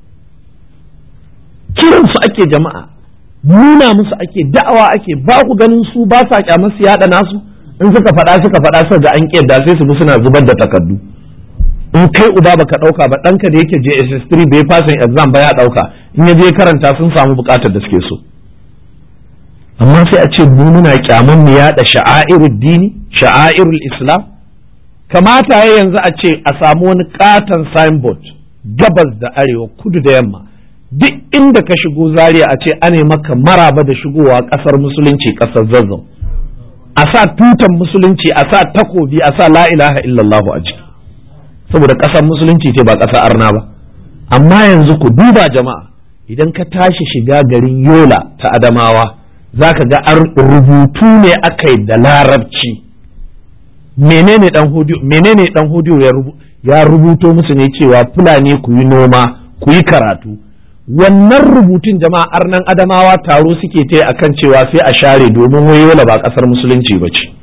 kiran su ake jama'a nuna musu ake da'awa ake ba ku ganin su ba sa kyamar su yada nasu in suka faɗa suka faɗa suka ga an kiyarda sai su bi suna zubar da takardu in kai uba baka ɗauka ba ɗanka da yake JSS 3 bai fasin exam ba ya ɗauka in ya je karanta sun samu buƙatar da suke so amma sai a ce mu muna kyaman mu yaɗa sha'airul dini sha'airul islam kamata ya yanzu a ce a samu wani katon signboard gabas da arewa kudu da yamma duk inda ka shigo zaria a ce ane maka maraba da shigowa ƙasar musulunci ƙasar zazzau a sa tutan musulunci a sa takobi a sa la ilaha illallahu a ciki saboda ƙasar musulunci ce ba ƙasar arna ba amma yanzu ku duba jama'a idan ka tashi shiga garin yola ta adamawa za ka ga rubutu ne aka yi da larabci menene dan hudu menene dan hudu ya rubuto musu ne cewa fulani ku yi noma ku yi karatu wannan rubutun jama'a arnan adamawa taro suke ta akan cewa sai a share domin wayola ba kasar musulunci ba ce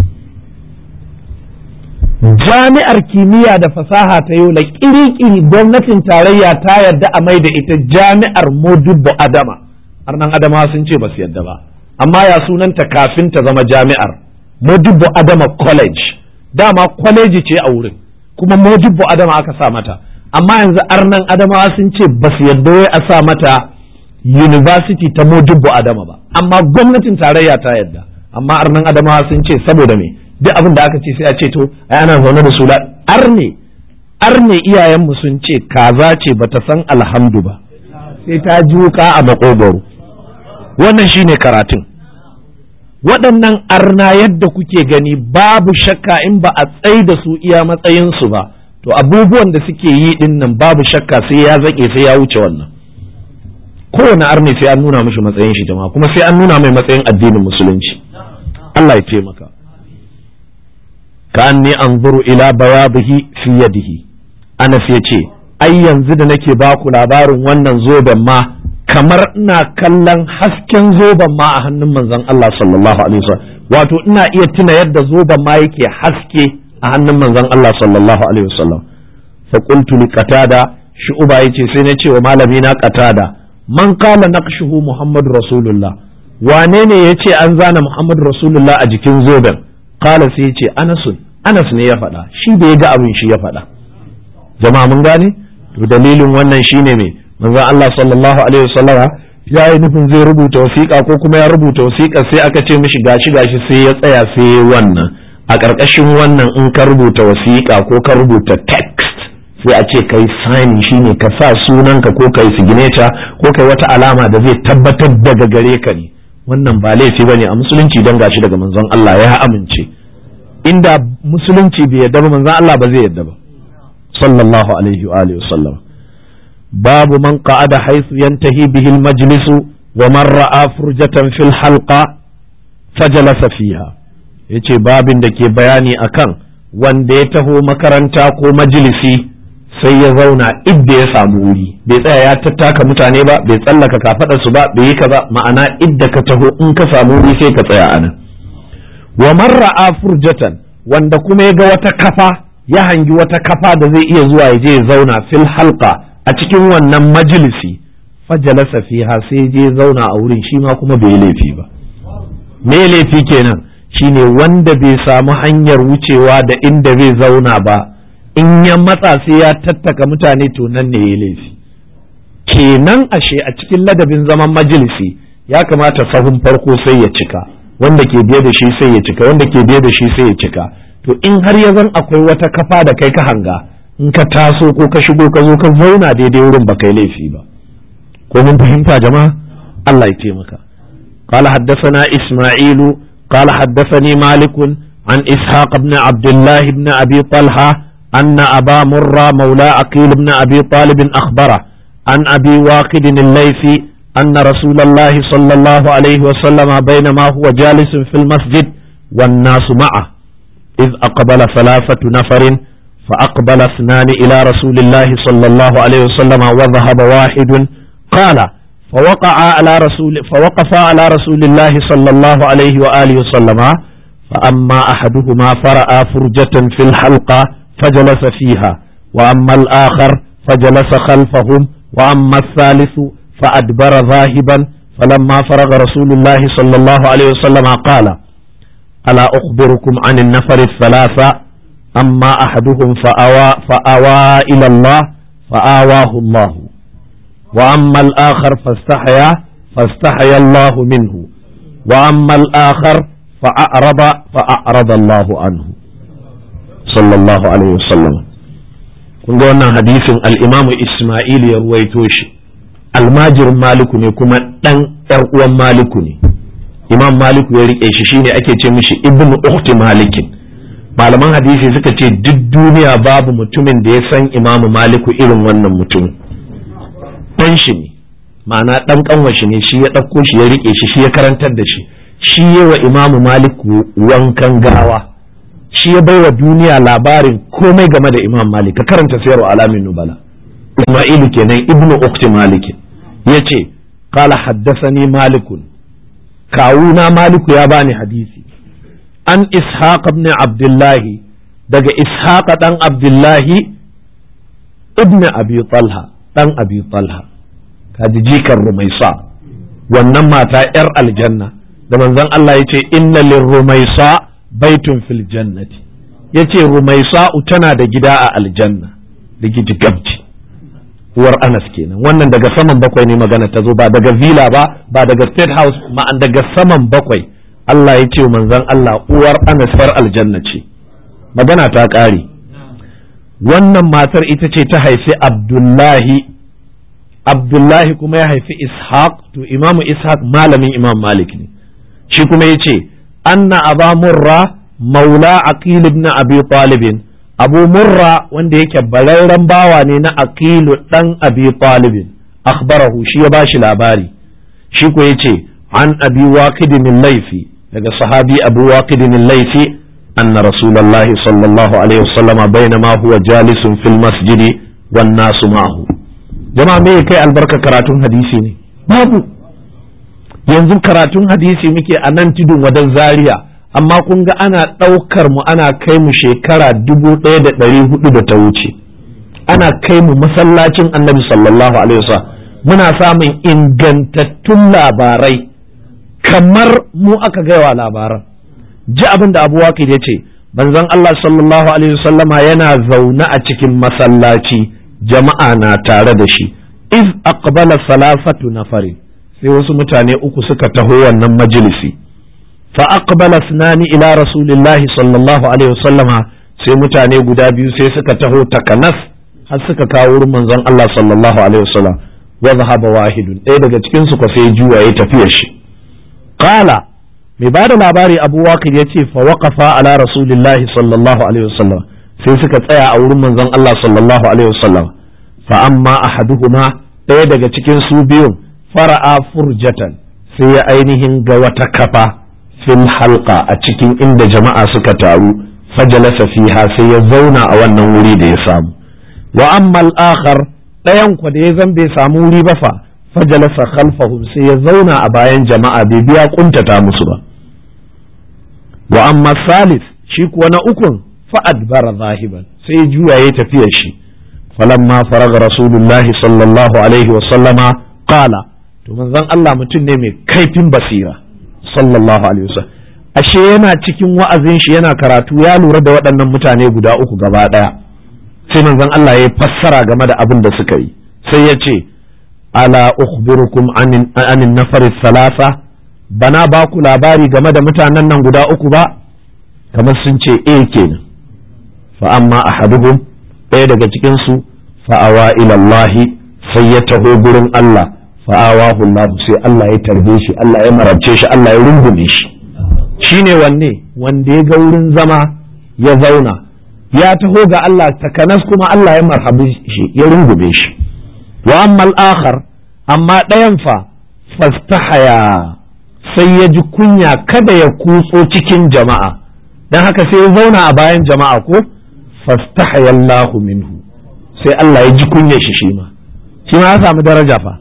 jami'ar kimiyya da fasaha ta yola kiri-kiri gwamnatin tarayya ta yarda a mai da ita jami'ar modubbo adama arnan adamawa sun ce ba su yarda ba amma ya sunanta kafin ta zama jami'ar modubbo adama college dama kwaleji ce a wurin kuma modubbo adama aka sa mata amma yanzu arnan adamawa sun ce ba su yarda wai a sa mata university ta modubbo adama ba amma gwamnatin tarayya ta yarda amma arnan adamawa sun ce saboda me duk abin da aka ce sai a ce to ai ana zaune da su arne arne iyayenmu sun ce kaza ce bata san alhamdu ba sai ta ji wuka a makogoro wannan shine karatun waɗannan arna yadda kuke gani babu shakka in ba a tsai da su iya matsayinsu ba to abubuwan da suke yi din nan babu shakka sai ya zaƙe sai ya wuce wannan kowane arne sai an nuna mishi matsayin shi jama'a kuma sai an nuna mai matsayin addinin musulunci Allah ya taimaka ka anni anzuru ila bayadihi fi yadihi Anas ya ce ai yanzu da nake baku labarin wannan zoben ma kamar ina kallon hasken zoben ma a hannun manzon Allah sallallahu alaihi wasallam wato ina iya tuna yadda zoben ma yake haske a hannun manzon Allah sallallahu alaihi wasallam fa qultu li qatada shu'ba yace sai na ce wa malami na qatada man qala naqshuhu muhammadu rasulullah wane ne yace an zana muhammadu rasulullah a jikin zoben qala sai yace anasun anas ne ya faɗa shi da ya ga abin shi ya faɗa jama'a mun gane to dalilin wannan shine me manzon Allah sallallahu alaihi wasallama ya yi nufin zai rubuta wasiƙa ko kuma ya rubuta wasiƙa sai aka ce mishi gashi gashi sai ya tsaya sai wannan a ƙarƙashin wannan in ka rubuta wasiƙa ko ka rubuta text sai a ce kai sign shine ka sa sunanka ko kai signature ko kai wata alama da zai tabbatar daga gare ka ne wannan ba laifi bane a musulunci dan gashi daga manzon Allah ya amince inda musulunci bai yarda ba manzon Allah ba zai yarda ba sallallahu alaihi wa alihi wasallam babu man qa'ada haythu yantahi bihi al-majlis wa man ra'a furjatan fil halqa fajalasa fiha yace babin da ke bayani akan wanda ya taho makaranta ko majalisi sai ya zauna idda ya samu wuri bai tsaya ya tattaka mutane ba bai tsallaka kafaɗar su ba bai yi kaza ma'ana idda ka taho in ka samu wuri sai ka tsaya anan wa marra furjatan wanda kuma ya ga wata kafa ya hangi wata kafa da zai iya zuwa ya je ya zauna fil halqa a cikin wannan majalisi fajalasa fiha sai je zauna a wurin shi ma kuma bai laifi ba me laifi kenan shine wanda bai samu hanyar wucewa da inda zai zauna ba in ya matsa sai ya tattaka mutane to nan ne ya laifi kenan ashe a cikin ladabin zaman majalisi ya kamata sahun farko sai ya cika wanda ke biye da shi sai ya cika wanda ke biye da shi sai ya cika to in har ya zan akwai wata kafa da kai ka hanga in ka taso ko ka shigo ka zo ka zauna daidai wurin ba kai laifi ba ko mun fahimta jama'a Allah ya taimaka قال حدثنا إسماعيل قال حدثني مالك عن إسحاق بن عبد الله بن أبي طلحة أن أبا مرة مولى عقيل بن أبي طالب أخبره عن أبي واقد الليثي أن رسول الله صلى الله عليه وسلم بينما هو جالس في المسجد والناس معه إذ أقبل ثلاثة نفر فأقبل اثنان إلى رسول الله صلى الله عليه وسلم وذهب واحد قال فوقع على رسول فوقف على رسول الله صلى الله عليه وآله وسلم فأما أحدهما فرأى فرجة في الحلقة فجلس فيها وأما الآخر فجلس خلفهم وأما الثالث فأدبر ذاهبا فلما فرغ رسول الله صلى الله عليه وسلم قال ألا أخبركم عن النفر الثلاثة أما أحدهم فأوى, فأوى إلى الله فآواه الله وأما الآخر فاستحيا فاستحيا الله منه وأما الآخر فأعرض فأعرض الله عنه صلى الله عليه وسلم kun ga wannan hadisin al'imamu Ismail ya ruwaito shi almajirin maliku ne kuma ɗan ‘yar uwan maliku ne imam maliku ya riƙe shi shine ake ce mishi ibnu ukhti malikin malaman hadisi suka ce duk duniya babu mutumin da ya san imamu maliku irin wannan mutum ɗan shi ne ma'ana ɗan ƙanwashi ne shi ya ɗauko shi ya riƙe shi shi ya karantar da shi shi yi wa imamu maliku wankan gawa shi ya baiwa duniya labarin komai game da imam malik ka karanta sayarwa alamin nubala isma'ilu kenan ibnu ukti malik ya ce kala haddasani malikun kawuna maliku ya bani hadisi an ishaq ibn abdullahi daga ishaq dan abdullahi ibn abi talha dan abi talha kaji jikar rumaisa wannan mata yar aljanna da manzon Allah ya ce inna lirrumaisa baitun fil jannati yace rumaisa'u tana da gida a aljanna da giji gabci uwar anas kenan wannan daga saman bakwai ne magana ta zo ba daga villa ba ba daga state house ma'an daga saman bakwai Allah ya ce manzon Allah uwar anas far aljanna ce magana ta ƙare wannan matar ita ce ta haifi abdullahi abdullahi kuma ya haifi ishaq to imamu ishaq malamin imam malik ne shi kuma ya ce anna aba murra maula aqil ibn abi talibin abu murra wanda yake bararren bawa ne na aqilu dan abi talibin akhbarahu shi ya bashi labari shi ko yace an abi waqidin laifi daga sahabi abu waqidin laifi anna rasulullah sallallahu alaihi wasallam bainama huwa jalisun fil masjidi wan nasu ma'ahu jama'a me kai albarka karatun hadisi ne babu yanzu karatun hadisi muke a nan tudun wadan zaria amma kun ga ana ɗaukar mu ana kai mu shekara dubu ɗaya da ɗari hudu da ta wuce ana kai mu masallacin annabi sallallahu alaihi wasallam muna samun ingantattun labarai kamar mu aka gaiwa labaran ji abin da abu waƙid ya ce banzan Allah sallallahu alaihi wasallama yana zaune a cikin masallaci jama'a na tare da shi iz aqbala salafatu nafarin sai wasu mutane uku suka taho wannan majalisi fa aqbala sunani ila rasulillahi sallallahu alaihi wasallama sai mutane guda biyu sai suka taho takanas har suka kawo wurin manzon Allah sallallahu alaihi wasallam wa zahaba wahidun ɗaya daga cikin su sai juwa ya tafiya shi qala mai bada labari Abu Waqid yace fa waqafa ala rasulillahi sallallahu alaihi wasallam sai suka tsaya a wurin manzon Allah sallallahu alaihi wasallam fa amma ahaduhuma ɗaya daga cikin su biyun fara'a furjatan sai ya ainihin ga wata kafa fil halqa a cikin inda jama'a suka taru fajalasa fiha sai ya zauna a wannan wuri da ya samu wa amma al-akhar ɗayan ku da ya zan bai samu wuri ba fa fajalasa khalfahum sai ya zauna a bayan jama'a bai biya kuntata musu ba wa amma salis shi kuwa na ukun fa adbara zahiban sai ya juya ya tafiya shi falamma faraga rasulullahi sallallahu alaihi wa sallama qala to manzon Allah mutum ne mai kaifin basira sallallahu alaihi wasallam ashe yana cikin wa'azin shi yana karatu ya lura da waɗannan mutane guda uku gaba ɗaya sai manzon Allah ya fassara game da abin da suka yi sai ya ce ala ukhbirukum anin anin nafar salasa bana ba ku labari game da mutanen nan guda uku ba kamar sun ce eh kenan fa amma ahaduhum ɗaya daga cikin su fa'awa ila Allah sai ya taho gurin Allah fa'awahu Allah sai Allah ya tarbe shi Allah ya marabce shi Allah ya rungume shi shine wanne wanda ya ga wurin zama ya zauna ya taho ga Allah takanas kuma Allah ya marhabi shi ya rungume shi wa amma al-akhar amma ɗayan fa fastahaya sai ya ji kunya kada ya kutso cikin jama'a dan haka sai ya zauna a bayan jama'a ko fastahaya Allahu minhu sai Allah ya ji kunya shi shi ma shi ma ya samu daraja fa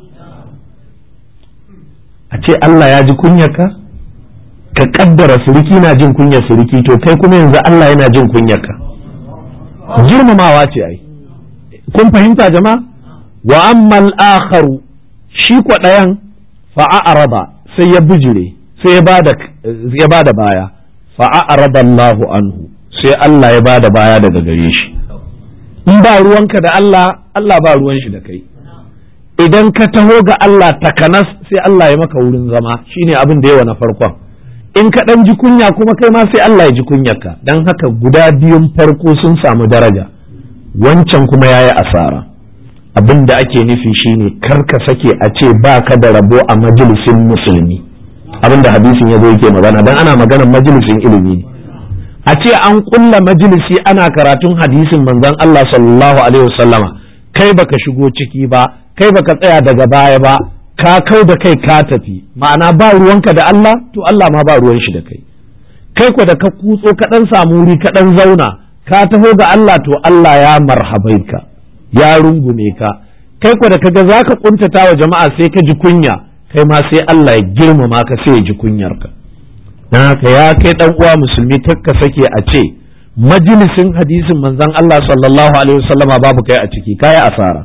a ce Allah ya ji kunyarka ka kaddara suriki na jin kunyar suriki to kai kuma yanzu Allah yana jin kunyarka girmamawa ce ai kun fahimta jama'a wa ammal akharu shi kwaɗayan fa'a'araba sai ya bijire sai ya bada ya bada baya fa'a'araba Allahu anhu sai Allah ya bada baya daga gare shi in ba ruwanka da Allah Allah ba ruwan shi da kai idan ka taho ga Allah takanas sai Allah ya maka wurin zama shine abin da yawa na farkon in ka dan ji kunya kuma kai ma sai Allah ya ji kunyarka dan haka guda biyun farko sun samu daraja wancan kuma yayi asara abin da ake nufi shine kar ka sake a ce ba ka da rabo a majalisin musulmi abin da hadisin ya zo yake magana dan ana maganar majalisin ilimi ne a ce an kulla majalisi ana karatun hadisin manzon Allah sallallahu alaihi wasallama kai baka shigo ciki ba kai baka tsaya daga baya ba ka kau da kai ka tafi ma'ana ba ruwanka da Allah to Allah ma ba ruwan shi da kai kai ko da ka kutso ka dan samu wuri ka dan zauna ka taho ga Allah to Allah ya marhabai ka ya rungume ka kai ko da kaga zaka kuntata wa jama'a sai ka ji kunya kai ma sai Allah ya girmama ka sai ya ji kunyar ka dan haka ya kai dan uwa musulmi kakka sake a ce majalisin hadisin manzon Allah sallallahu alaihi wasallama babu kai a ciki kai asara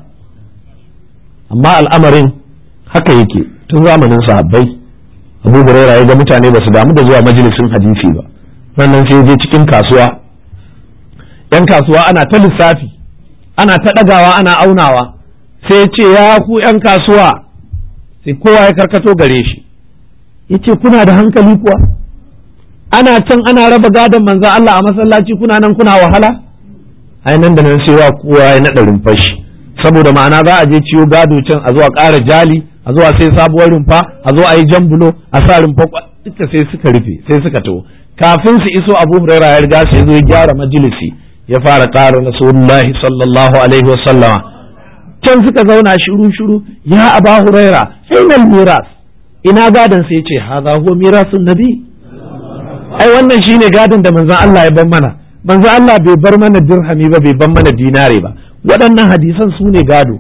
amma al'amarin haka yake tun zamanin sahabbai abu huraira ya ga mutane ba su damu da zuwa majalisin hadisi ba sannan sai je cikin kasuwa yan kasuwa ana ta lissafi ana ta ɗagawa ana aunawa sai ce ya ku yan kasuwa sai kowa ya karkato gare shi ya ce kuna da hankali kuwa ana can ana raba gadon manzan Allah a masallaci kuna nan kuna wahala ai nan da nan sai wa kowa ya naɗa rumfashi saboda ma'ana za a je ciwo gado can a zo a ƙara jali a zo a sai sabuwar rumfa a zo a yi jan bulo a sa rumfa duka sai suka rufe sai suka taho kafin su iso abu huraira ya riga sai zo ya gyara majalisi ya fara ƙara rasulullahi sallallahu alaihi wa sallama can suka zauna shiru shiru ya aba huraira ainal miras ina gadon sai ce hadha huwa mirasun nabi ai wannan shine gadon da manzon Allah ya bar mana manzon Allah bai bar mana dirhami ba bai bar mana dinare ba waɗannan hadisan su ne gado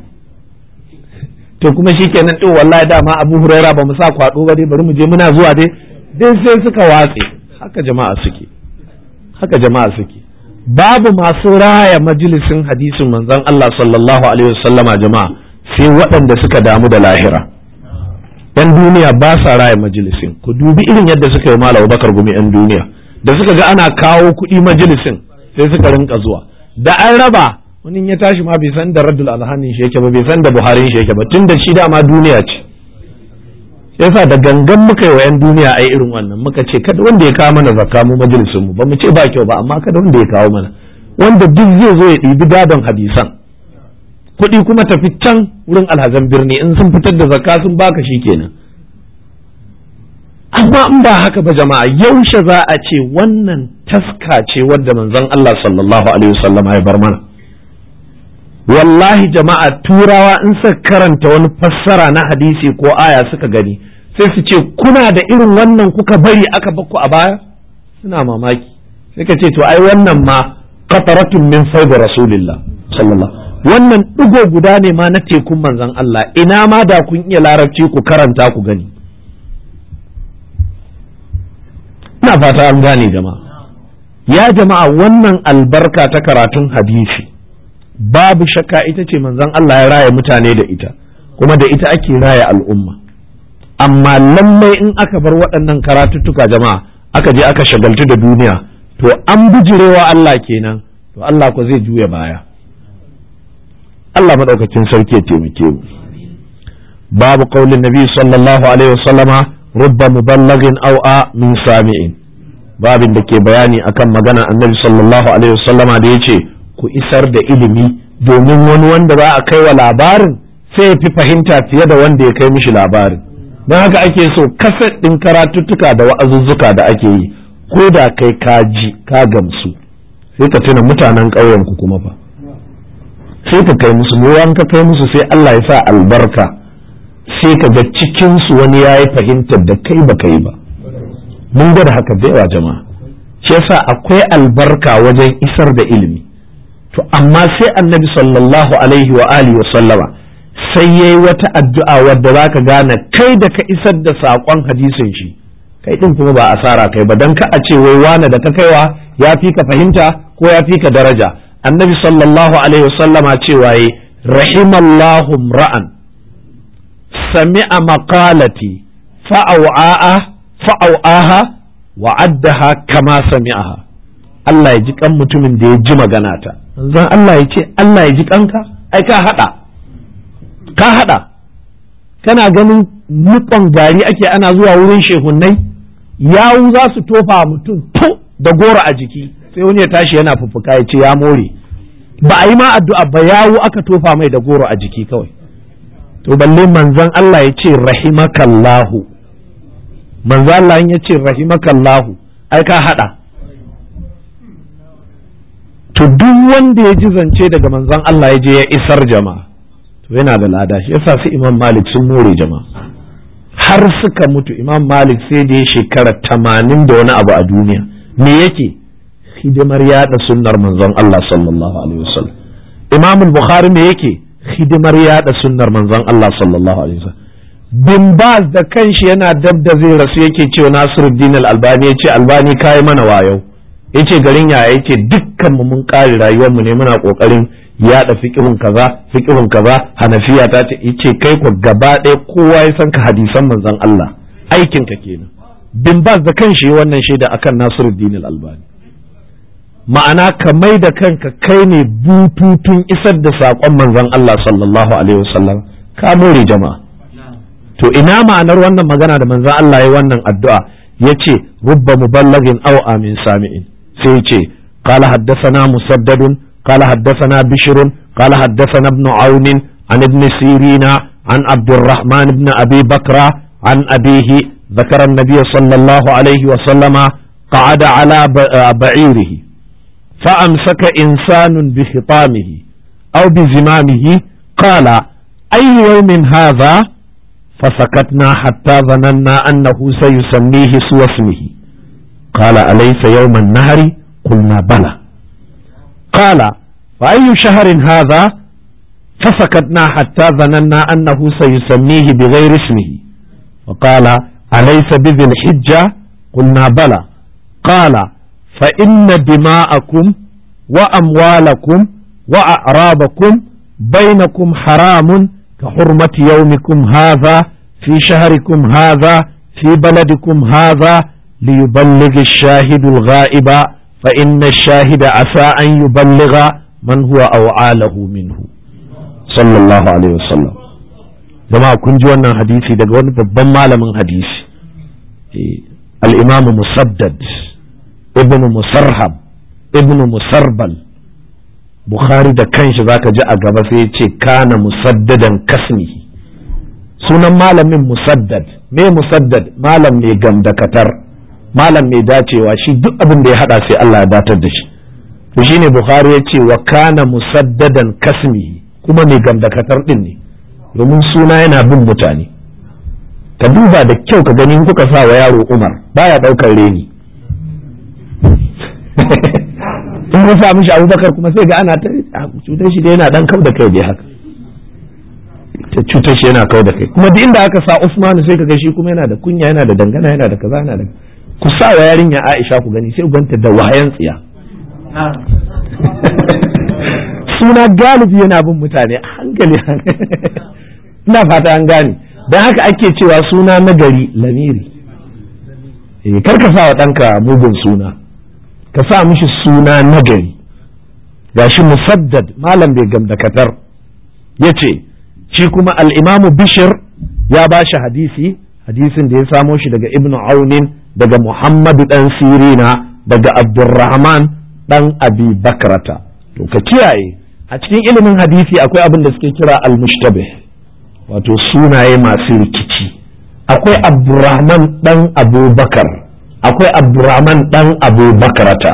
to kuma shi kenan ɗin wallahi dama abu huraira ba mu sa kwaɗo ba dai bari mu je muna zuwa dai dai sai suka watse haka jama'a suke haka jama'a suke babu masu raya majalisin hadisin manzon Allah sallallahu alaihi wasallama jama'a sai waɗanda suka damu da lahira yan duniya ba sa raya majalisin ku dubi irin yadda suka yi malam bakar gumi yan duniya da suka ga ana kawo kuɗi majalisin sai suka rinka zuwa da an raba wani ya tashi ma bai san da raddul alhanin shi yake ba bai san da buharin shi yake ba tun da shi dama duniya ce yasa da gangan muka yi wa 'yan duniya ai irin wannan muka ce kada wanda ya kawo mana zakka mu majalisun mu ba mu ce ba kyau ba amma kada wanda ya kawo mana wanda duk zai zo ya ɗibi gadon hadisan kuɗi kuma tafi can wurin alhazan birni in sun fitar da zakka sun baka shi kenan amma in ba haka ba jama'a yaushe za a ce wannan taska ce wadda manzon Allah sallallahu alaihi wasallam ya bar mana wallahi jama'a turawa in suka karanta wani fassara na hadisi ko aya suka gani sai su ce kuna da irin wannan kuka bari aka bakku a baya suna mamaki sai ka ce to ai wannan ma qataratun min faid rasulillah sallallahu wannan digo guda ne ma na tekun manzon Allah ina ma da kun iya larabci ku karanta ku gani ina fata an gane jama'a ya jama'a wannan albarka ta karatun hadisi babu shakka ita ce manzon Allah ya raya mutane da ita kuma da ita ake raya al'umma amma lallai in aka bar waɗannan karatuttuka jama'a aka je aka shagaltu da duniya to an bijirewa Allah kenan to Allah ko zai juya baya Allah madaukakin sarki ya taimake mu babu qaulin nabi sallallahu alaihi wasallama rubba muballagin aw a min sami'in babin da ke bayani akan magana annabi sallallahu alaihi wasallama da yace ku isar da ilimi domin wani wanda za a kai wa labarin sai ya fi fahimta fiye da wanda ya kai mishi labarin don haka ake so kaset ɗin karatuttuka da wa'azuzzuka da ake yi ko da kai ka ji ka gamsu sai ka tuna mutanen ƙauyen ku kuma fa sai ka kai musu ruwan ka kai musu sai Allah ya sa albarka sai ka ga cikin su wani yayi fahimtar da kai ba kai ba mun gwada haka da yawa jama'a shi yasa akwai albarka wajen isar da ilimi to amma sai annabi sallallahu alaihi wa alihi wa sallama sai ya yi wata addu'a wadda za ka gane kai da ka isar da saƙon hadisin shi kai ɗin kuma ba asara kai ba don ka a ce wai wane da ka kaiwa ya fi ka fahimta ko ya fi ka daraja annabi sallallahu alaihi wasallama cewa yi rahimallahu ra'an sami'a maqalati fa'au'aha fa'au'aha wa addaha kama sami'aha Allah ya ji kan mutumin da ya ji magana ta zan Allah ya ce Allah ya ji kanka ai ka hada ka haɗa kana ganin nukon gari ake ana zuwa wurin shehunnai yawu za su tofa mutum to da goro a jiki sai wani ya tashi yana fuffuka ya ce ya more ba a yi ma addu'a ba yawu aka tofa mai da goro a jiki kawai to balle manzon Allah ya ce rahimakallahu manzon Allah ya ce rahimakallahu ai ka haɗa to duk wanda ya ji zance daga manzon Allah ya je ya isar jama'a to yana da lada shi yasa su imam malik sun more jama'a har suka mutu imam malik sai da ya shekara tamanin da wani abu a duniya me yake hidimar yada sunnar manzon Allah sallallahu alaihi wasallam imam bukhari me yake hidimar yada sunnar manzon Allah sallallahu alaihi wasallam bin baz da kanshi yana dab da zai rasu yake cewa nasiruddin al-albani yace albani kai mana wayo yace garin yaya yace dukkan mu mun kare rayuwar mu ne muna kokarin yaɗa fiƙihun kaza fiƙihun kaza hanafiya ta ce yace kai ku gaba ɗaya kowa ya san ka hadisan manzon Allah aikin ka kenan bin bas da kanshi wannan shaida akan Nasiruddin al-Albani ma'ana ka mai da kanka kai ne bututun isar da saƙon manzon Allah sallallahu alaihi wasallam ka more jama'a to ina ma'anar wannan magana da manzon Allah ya wannan addu'a yace rubba muballagin aw amin sami'in sai yace قال حدثنا مسدد قال حدثنا بشر قال حدثنا ابن عون عن ابن سيرين عن عبد الرحمن بن أبي بكر عن أبيه ذكر النبي صلى الله عليه وسلم قعد على بعيره فأمسك إنسان بخطامه أو بزمامه قال أي يوم هذا فسكتنا حتى ظننا أنه سيسميه سوى اسمه قال أليس يوم النهر قلنا بلى قال فأي شهر هذا فسكتنا حتى ظننا أنه سيسميه بغير اسمه وقال أليس بذي الحجة قلنا بلى قال فإن دماءكم وأموالكم وأعرابكم بينكم حرام كحرمة يومكم هذا في شهركم هذا في بلدكم هذا ليبلغ الشاهد الغائب فإن الشاهد عسى أن يبلغ من هو أوعى له منه صلى الله عليه وسلم jama'a kun ji wannan hadisi daga wani babban malamin hadisi al-imamu musaddad ibn musarhab ibn musarbal bukhari da kanshi zaka ji a gaba sai ya ce kana musaddadan kasmihi sunan malamin musaddad me musaddad malam mai gamdakatar malam mai dacewa shi duk abin da ya hada sai Allah ya datar da shi to shine bukhari ya ce wa kana musaddadan kasmihi kuma mai gamdakatar din ne domin suna yana bin mutane ka duba da kyau ka gani kuka sa wa yaro umar baya daukar reni in ka sa mishi abubakar kuma sai ga ana ta cutar shi da yana dan kau da kai dai haka ta cutar shi yana kau da kai kuma duk inda aka sa usmanu sai ka ga shi kuma yana da kunya yana da dangana yana da kaza yana da ku sa wa yarinya aisha ku gani sai ganta da wayan tsiya suna galibi yana bin mutane a hankali ina fata an gane don haka ake cewa suna nagari lamiri kar ka sa wa ɗanka mugun suna ka sa mishi suna nagari gashi musaddad malam bai gamdakatar ya ce shi kuma al'imamu bishir ya ba shi hadisi hadisin da ya samo shi daga ibnu aunin daga muhammadu ɗan sirina daga abdurrahman ɗan abi bakrata to ka kiyaye a cikin ilimin hadisi akwai abin da suke kira al-mushtabih wato sunaye masu rikici akwai abdurrahman dan abubakar akwai abdurrahman dan abubakarata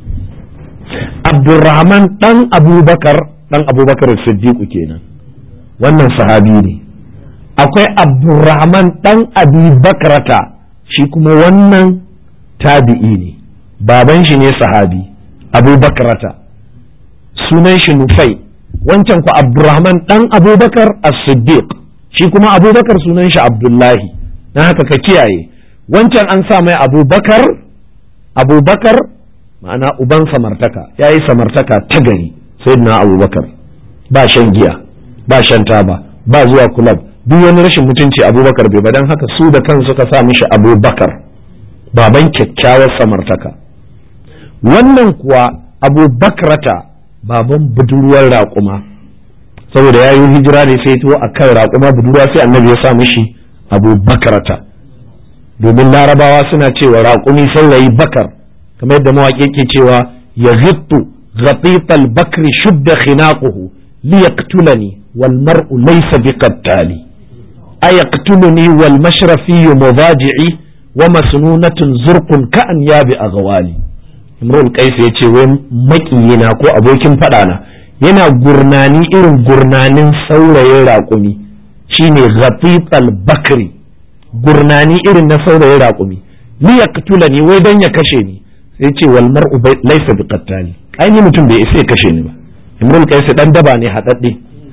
abdurrahman dan abubakar dan abubakar siddiqu kenan wannan sahabi ne akwai abdurrahman dan abubakarata shi kuma wannan tabi'i ne baban shi ne sahabi abubakarata sunan shi nufai wancan ku abdurrahman dan abubakar as-siddiq shi kuma abubakar sunan shi abdullahi na haka ka kiyaye wancan an sa mai abubakar abubakar ma'ana uban samartaka ya yi samartaka ta gari sai na abubakar ba shan giya ba shan taba ba zuwa kulab duk wani rashin mutunci abubakar bai don haka su da kansu suka sa mishi abubakar baban kyakkyawar samartaka wannan kuwa abubakrata baban budurwar raƙuma saboda ya yi hijira ne sai to a kan raƙuma budurwa sai annabi ya sa mishi abu bakarata domin larabawa suna cewa raƙumi saurayi bakar kamar yadda mawaƙi ke cewa ya zittu ghatifal bakri shudda khinaquhu li yaqtulani wal mar'u laysa biqattali ayaqtuluni wal mashrafi mudaji'i wa masnunatun zurqun ka'an yabi aghwali imrul qais yace wai makiyina ko abokin fada na yana gurnani irin gurnanin saurayin raƙumi shine ghatifal bakri gurnani irin na saurayin raƙumi li yaqtulani wai dan ya kashe ni sai ce wal mar'u laysa biqattali ai ni mutum bai isa ya kashe ni ba imrul qais dan daba ne hadadde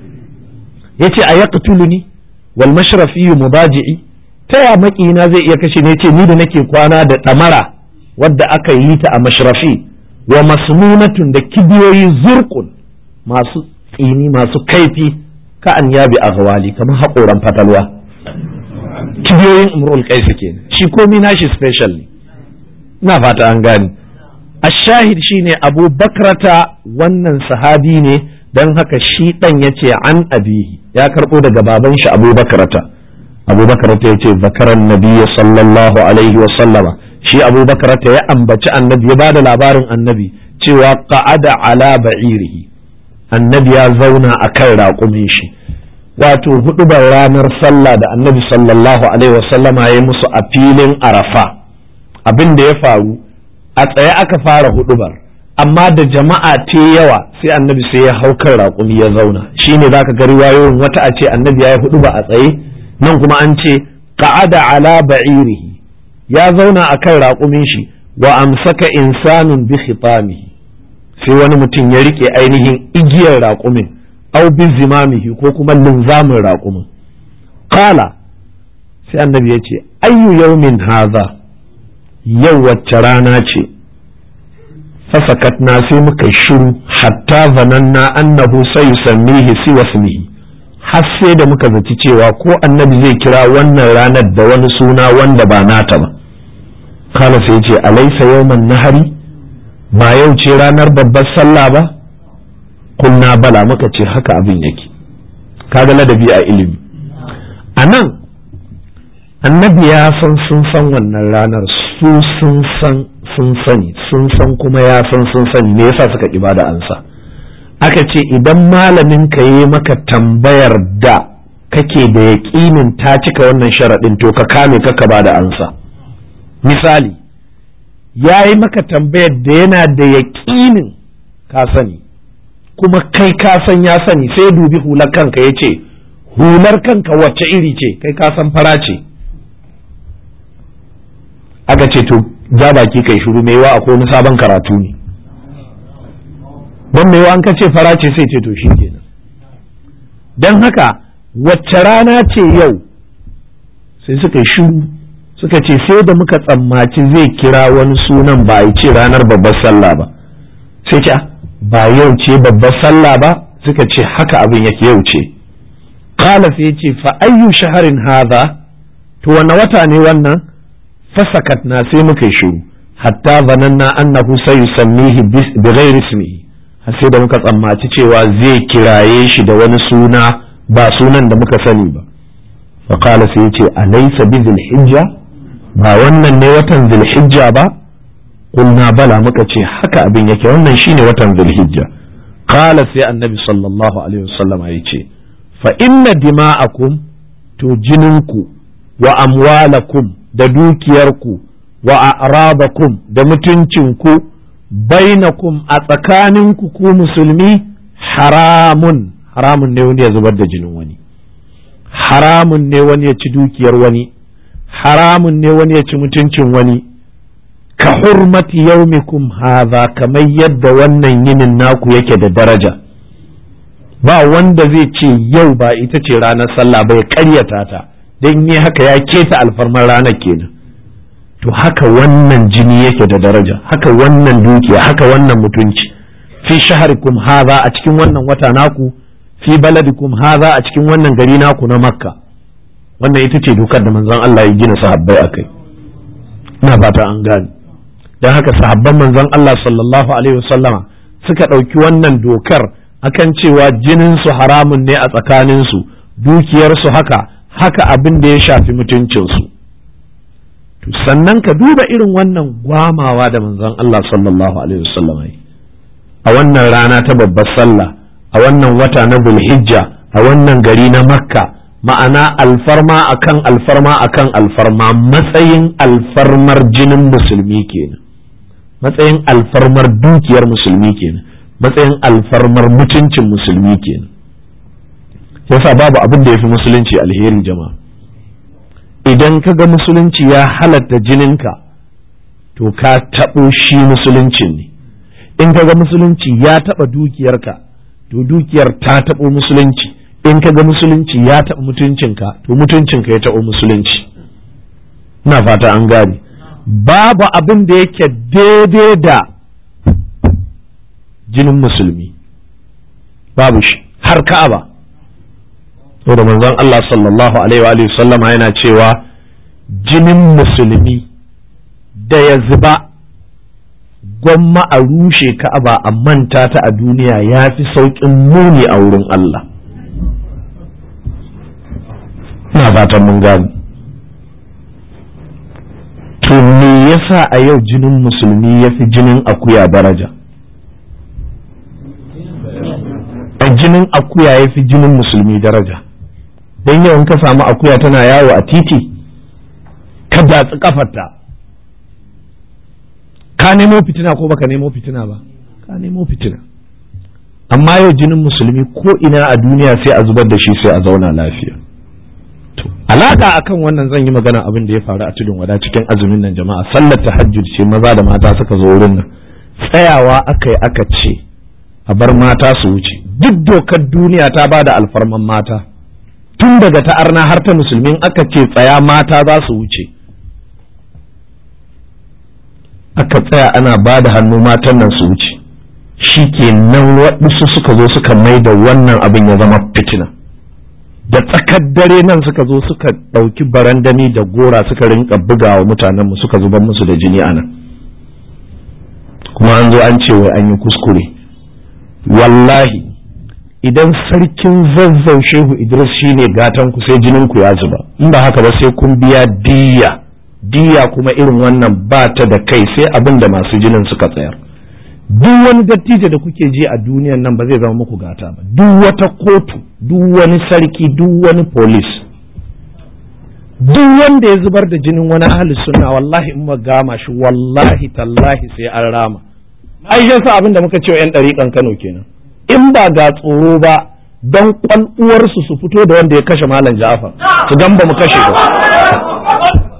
yace a yaqtuluni wal mashrafi mudaji'i ta ya makina zai iya kashe ne yace ni da nake kwana da damara wadda aka yi ta a mashrafi wa masnunatun da kibiyoyi zurqun masu tsini masu kaifi ka an yabi a gawali kamar haƙoran fatalwa kibiyoyin umrul qais kenan shi komi nashi special ne ina fata an gani ashahid shine abu bakrata wannan sahabi ne don haka shi dan yace an abihi ya karbo daga baban shi abu bakrata abu bakrata yace zakaran nabiyyi sallallahu alaihi wa sallama shi abu bakrata ya ambaci annabi ya bada labarin annabi cewa qa'ada ala ba'irihi annabi ya zauna a kan raƙumin shi wato hudubar ranar sallah da annabi sallallahu alaihi wasallama ya musu a filin arafa abin da ya faru a tsaye aka fara hudubar amma da jama'a te yawa sai annabi sai ya hau kan raƙumi ya zauna shine zaka ga riwayoyin wata a ce annabi ya yi huduba a tsaye nan kuma an ce qa'ada ala ba'irihi ya zauna a kan raƙumin shi wa amsaka insanun bi khitamihi sai wani mutum ya rike ainihin igiyar raƙumin au bi zimamihi ko kuma linzamin raƙumin kala sai annabi ya ce ayyu yaumin haza yau wacce rana ce fasakatna sai muka shiru hatta zananna annahu sai yusammihi si wasmihi har sai da muka zaci cewa ko annabi zai kira wannan ranar da wani suna wanda ba nata ba kala sai ce alaisa yawman nahari ba yau ce ranar babbar sallah ba kunna bala muka ce haka abin yake kaga ladabi a ilimi a nan annabi ya san sun san wannan ranar su sun san sun sani sun san kuma ya san sun sani me yasa suka ibada ansa aka ce idan malamin ka yi maka tambayar da kake da yaƙinin ta cika wannan sharaɗin to ka kame ka ba da ansa misali ya yi maka tambayar da yana da yaƙinin ka sani kuma kai ka san ya sani sai dubi hular kanka ya ce hular kanka wacce iri ce kai ka san fara ce aka ce to ja baki kai shiru mai yawa akwai wani sabon karatu ne don mai yawa an ka ce fara ce sai ce to shi kenan don haka wacce rana ce yau sai suka yi shiru suka ce sai da muka tsammaci zai kira wani sunan ba a ce ranar babbar sallah ba sai ce ba yau ce babbar sallah ba suka ce haka abin yake yau ce kala sai ce fa ayyu shaharin hadha to wanne wata ne wannan fasakat na sai muka yi shiru hatta zananna annahu sayusammihi bi ghairi ismihi har sai da muka tsammaci cewa zai kiraye shi da wani suna ba sunan da muka sani ba fa kala sai ce alaysa bi hijja ba wannan ne watan zulhijja ba kulna bala muka ce haka abin yake wannan shine watan zulhijja qala sai annabi sallallahu alaihi wasallam ya ce fa inna dima'akum to jininku wa amwalakum da dukiyarku wa a'radakum da mutuncinku bainakum a tsakaninku ku musulmi haramun haramun ne wani ya zubar da jinin wani haramun ne wani ya ci dukiyar wani haramun ne wani ya ci mutuncin wani ka hurmati yaumikum haza kamar yadda wannan yinin naku yake da daraja ba wanda zai ce yau ba ita ce ranar sallah ba ya karyata ta don yi haka ya keta alfarmar ranar kenan to haka wannan jini yake da daraja haka wannan dukiya haka wannan mutunci fi shaharikum haza a cikin wannan wata naku fi baladikum haza a cikin wannan gari naku na makka wannan ita ce dokar da manzon Allah ya gina sahabbai a kai ina fata an gane don haka sahabban manzon Allah sallallahu alaihi wasallama suka ɗauki wannan dokar akan cewa jininsu haramun ne a tsakaninsu dukiyarsu haka haka abin da ya shafi mutuncinsu sannan ka duba irin wannan gwamawa da manzon Allah sallallahu alaihi wasallama a wannan rana ta babbar sallah a wannan wata na bulhijja a wannan gari na makka ma'ana alfarma akan alfarma akan alfarma matsayin alfarmar jinin musulmi kenan matsayin alfarmar dukiyar musulmi kenan matsayin alfarmar mutuncin musulmi kenan yasa babu abin da ya fi musulunci alheri jama'a idan ka ga musulunci ya halatta jininka to ka taɓo shi musuluncin ne in ka ga musulunci ya taɓa dukiyarka to dukiyar ta taɓo musulunci in ka ga musulunci ya taɓa mutuncinka to mutuncinka ya taɓa musulunci ina fata an gane babu abin da yake daidai da jinin musulmi babu shi har ka'aba to da manzon Allah sallallahu alaihi wa sallama yana cewa jinin musulmi da ya zuba gwamma a rushe ka'aba a manta ta a duniya ya fi sauƙin muni a wurin Allah ina fatan mun gani to me yasa a yau jinin musulmi ya fi jinin akuya daraja a jinin akuya ya fi jinin musulmi daraja don yau in ka samu akuya tana yawo a titi ka datsi kafarta ka nemo fitina ko baka nemo fitina ba ka nemo fitina amma yau jinin musulmi ko ina a duniya sai a zubar da shi sai a zauna lafiya to alaka akan wannan zan yi magana abin da ya faru a tudun wada cikin azumin nan jama'a sallar tahajjud ce maza da mata suka zo wurin nan tsayawa aka yi aka ce a bar mata su wuce duk dokar duniya ta ba da alfarman mata tun daga ta arna har ta musulmin aka ce tsaya mata za su wuce aka tsaya ana ba da hannu matan nan su wuce shi ke nan waɗansu suka zo suka mai da wannan abin ya zama fitina da tsakar dare nan suka zo suka ɗauki barandami da gora suka rinka bugawa mutanenmu suka zubar musu da jini ana kuma an zo an ce wai an yi kuskure wallahi idan sarkin zazzau shehu idris shine gatan ku sai jinin ku ya zuba in ba haka ba sai kun biya diya diya kuma irin wannan ba ta da kai sai abin da masu jinin suka tsayar duk wani dattijo da kuke ji a duniyan nan ba zai zama muku gata ba duk wata kotu duk wani sarki duk wani polis duk wanda ya zubar da jinin wani ahli sunna wallahi in gama shi wallahi tallahi sai an rama ai sa abin da muka ce wa yan ɗariƙan Kano kenan in ba ga tsoro ba don kwal'uwarsu su fito da wanda ya kashe malam Ja'far su dan ba mu kashe ba ko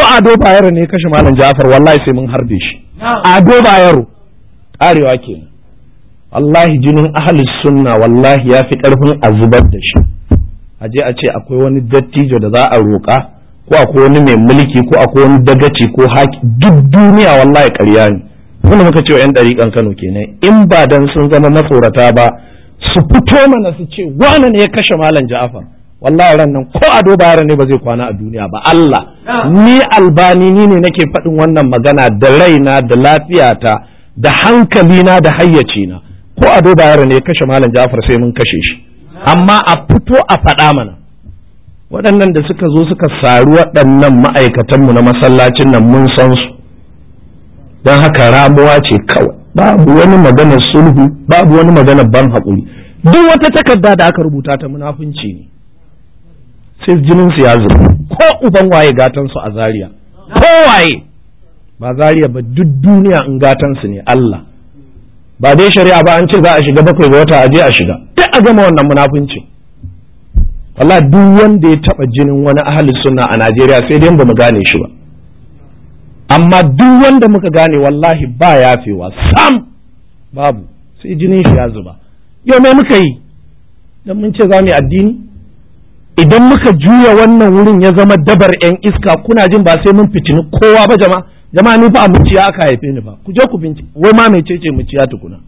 ado bayero ne kashe malam ja'far wallahi sai mun harbe shi ado bayero karewa kenan wallahi jinin ahlus sunna wallahi ya fi karfin a zubar da shi a je a ce akwai wani dattijo da za a roƙa ko akwai wani mai mulki ko akwai wani dagaci ko haki duk duniya wallahi ƙarya ne wanda muka ce wa 'yan ɗariƙan Kano kenan in ba dan sun zama matsorata ba su fito mana su ce wane ne ya kashe malam Ja'far wallahi ran nan ko ado bayar ne ba zai kwana a duniya ba Allah ni albani ni ne nake faɗin wannan magana da raina da lafiyata da hankalina da hayyacina ko ado bayar ne ya kashe malam Ja'far sai mun kashe shi amma a fito a faɗa mana waɗannan da suka zo suka sari waɗannan ma'aikatanmu na masallacin nan mun san su don haka ramuwa ce kawai babu wani maganar sulhu babu wani maganar ban haƙuri duk wata takarda da aka rubuta ta munafunci ne sai jinin su ya zuba ko uban waye gatan su a zaria ko waye ba zaria ba duk duniya in gatan su ne Allah ba dai shari'a ba an ce za a shiga bakwai ga wata a je a shiga duk a gama wannan munafunci wallahi duk wanda ya taba jinin wani ahli sunna a Najeriya sai dai ba mu gane shi ba amma duk wanda muka gane wallahi ba yafewa sam babu sai jinin shi ya zuba yau me muka yi dan mun ce za mu yi addini idan muka juya wannan wurin ya zama dabar yan iska kuna jin ba sai mun fitini kowa ba jama'a jama'a ni fa a muciya aka haife ni ba ku je ku bincike wai ma mai cece muciya tukuna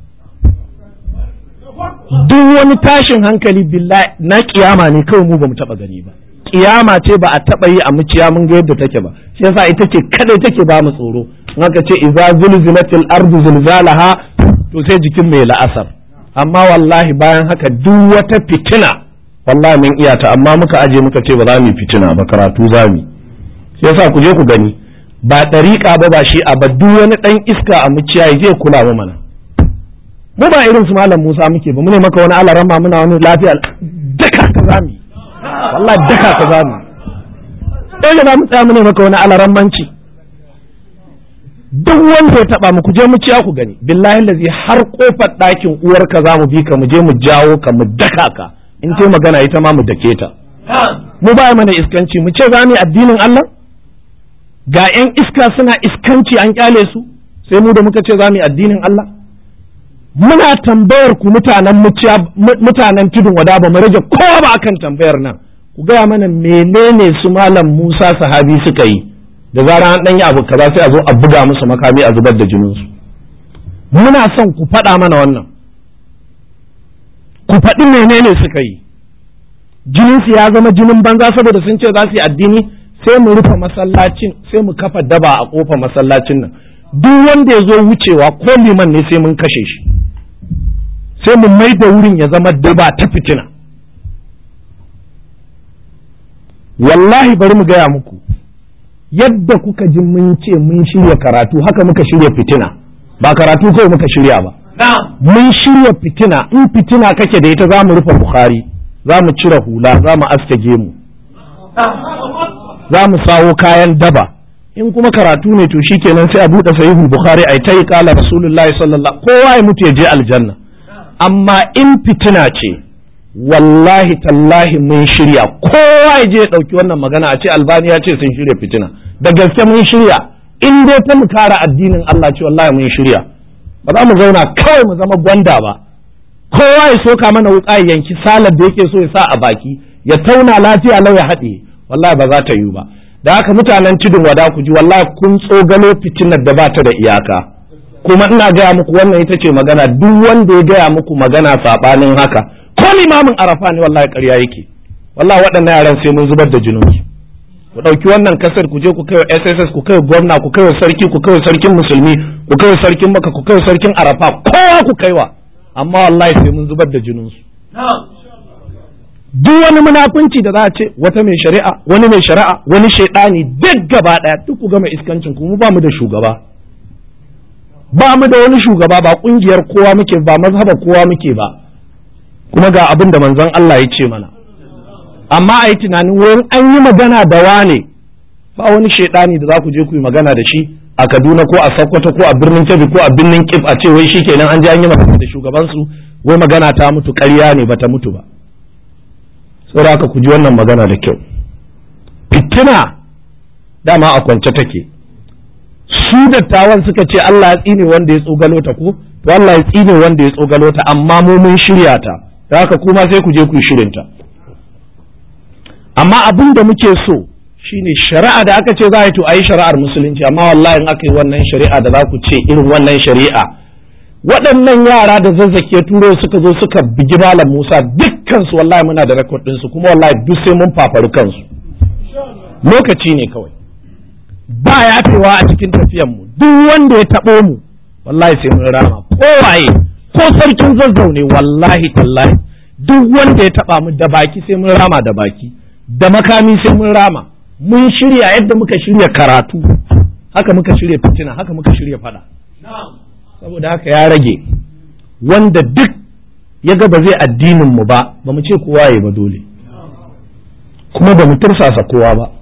duk wani tashin hankali billahi na kiyama ne kawai mu bamu taba gani ba kiyama ce ba a taba yi a muciya mun ga yadda take ba shi yasa ita ce kadai take ba mu tsoro in aka ce idza zulzilatil ardu zilzalaha to sai jikin mai la'asar amma wallahi bayan haka duk wata fitina wallahi mun iya ta amma muka aje muka ce ba za mu yi fitina ba karatu za mu shi yasa ku je ku gani ba ɗariƙa ba ba shi a ba duk wani ɗan iska a muciya ya je kula mu mana mu ba irin su malam Musa muke ba mu ne maka wani alarama muna wani lafiya daka ka zami wallahi daka ka zami dole ba mu tsaya mu ne maka wani alarammanci duk wanda ya taba mu ku je mu ciya ku gani billahi lazi har kofar ɗakin uwarka za mu bi ka mu je mu jawo ka mu daka ka in ce magana ita ma mu dake ta mu ba mana iskanci mu ce za mu yi addinin Allah ga 'yan iska suna iskanci an kyale su sai mu da muka ce za mu yi addinin Allah muna tambayar ku mutanen mutanen tudun wada ba mu rage kowa ba akan tambayar nan ku gaya mana menene su malam Musa sahabi suka yi da zara an dan yi abu kaza sai a zo a buga musu makami a zubar da jinin su muna son ku faɗa mana wannan ku faɗi menene suka yi jinin su ya zama jinin banza saboda sun ce za su yi addini sai mu rufe masallacin sai mu kafa daba a kofar masallacin nan duk wanda ya zo wucewa ko liman ne sai mun kashe shi sai mu mai da wurin ya zama daba ta fitina wallahi bari mu gaya muku yadda kuka ji mun ce mun shirya karatu haka muka shirya fitina ba karatu kawai muka shirya ba mun shirya fitina in fitina kake da ita za mu rufe bukhari za mu cire hula za mu aske gemu za mu sawo kayan daba in kuma karatu ne to shikenan sai a buɗe sahihul bukhari ai ta yi kala rasulullahi sallallahu kowa ya mutu ya je aljanna amma in fitina ce wallahi tallahi mun shirya kowa ya je ya ɗauki wannan magana a ce albani ya ce sun shirya fitina da gaske mun shirya in dai ta mu kara addinin Allah ce wallahi mun shirya ba za mu zauna kawai mu zama gwanda ba kowa ya soka mana wuƙa ya yanki salar da yake so ya sa a baki ya tauna lafiya lau ya haɗe wallahi ba za ta yiwu ba da haka mutanen tudun wada ku ji wallahi kun tsogalo fitinar da ba ta da iyaka kuma ina gaya muku wannan ita ce magana duk wanda ya gaya muku magana saɓanin haka ko limamin arafa ne wallahi ƙarya yake wallahi waɗannan yaran sai mun zubar da jininsu ku ɗauki wannan kasar ku je ku kai SSS ku kai gwamna ku kai sarki ku kai sarkin musulmi ku kai sarkin maka ku kai sarkin arafa kowa ku kaiwa amma wallahi sai mun zubar da jininsu duk wani munafunci da za a ce wata mai shari'a wani mai shari'a wani shaidani duk gaba ɗaya duk ku gama iskancin ku mu ba mu da shugaba ba mu da wani shugaba ba kungiyar kowa muke ba mazhaba kowa muke ba kuma ga abin da manzon Allah ya ce mana amma a yi tunanin wurin an yi magana da wane ba wani shaidani da za ku je ku yi magana da shi a Kaduna ko a Sokoto ko a birnin Kebbi ko a birnin Kif a ce wai shikenan an je an yi magana da shugabansu wai magana ta mutu ƙarya ne bata mutu ba saboda haka ku ji wannan magana da kyau fitina dama a kwance take su dattawan suka ce Allah ya tsine wanda ya tsogalo ta ko to Allah ya tsine wanda ya tsogalo ta amma mu mun shirya ta da haka kuma sai ku je ku yi shirin ta amma abin da muke so shine shari'a da aka ce za a yi to a yi shari'ar musulunci amma wallahi in aka yi wannan shari'a da za ku ce irin wannan shari'a waɗannan yara da zazzake turo suka zo suka bigi malam Musa dukkansu wallahi muna da rekod ɗinsu kuma wallahi duk sai mun fafaru kansu lokaci ne kawai ba yafewa a cikin tafiyanmu duk wanda ya taɓo mu wallahi sai mun rama ko waye ko sarkin zazzau ne wallahi tallahi duk wanda ya taɓa mu da baki sai mun rama da baki da makami sai mun rama mun shirya yadda muka shirya karatu haka muka shirya fitina haka muka shirya fada saboda haka ya rage wanda duk ya ga ba zai addinin mu ba ba mu ce kowa ya ba dole kuma ba mu tursasa kowa ba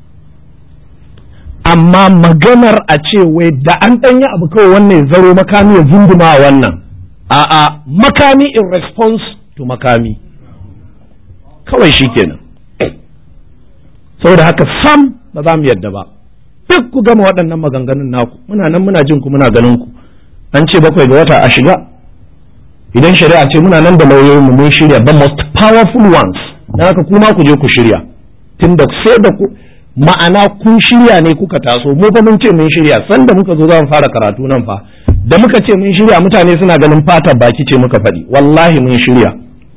amma maganar a ce wai da an ɗanya abu kawai wannan ya zaro makami ya zunduma a wannan a'a makami in response to makami kawai shi kenan saboda haka sam ba za mu yadda ba duk ku gama waɗannan maganganun naku muna nan muna jin ku muna ganin ku an ce bakwai ga wata a shiga idan shari'a ce muna nan da lauyoyinmu mun shirya the most powerful ones dan haka kuma ku je ku shirya tunda sai da ku ma'ana kun shirya ne kuka taso mu fa mun ce mun shirya sanda muka zo za mu fara karatu nan fa da muka ce mun shirya mutane suna ganin fatar baki ce muka faɗi wallahi mun shirya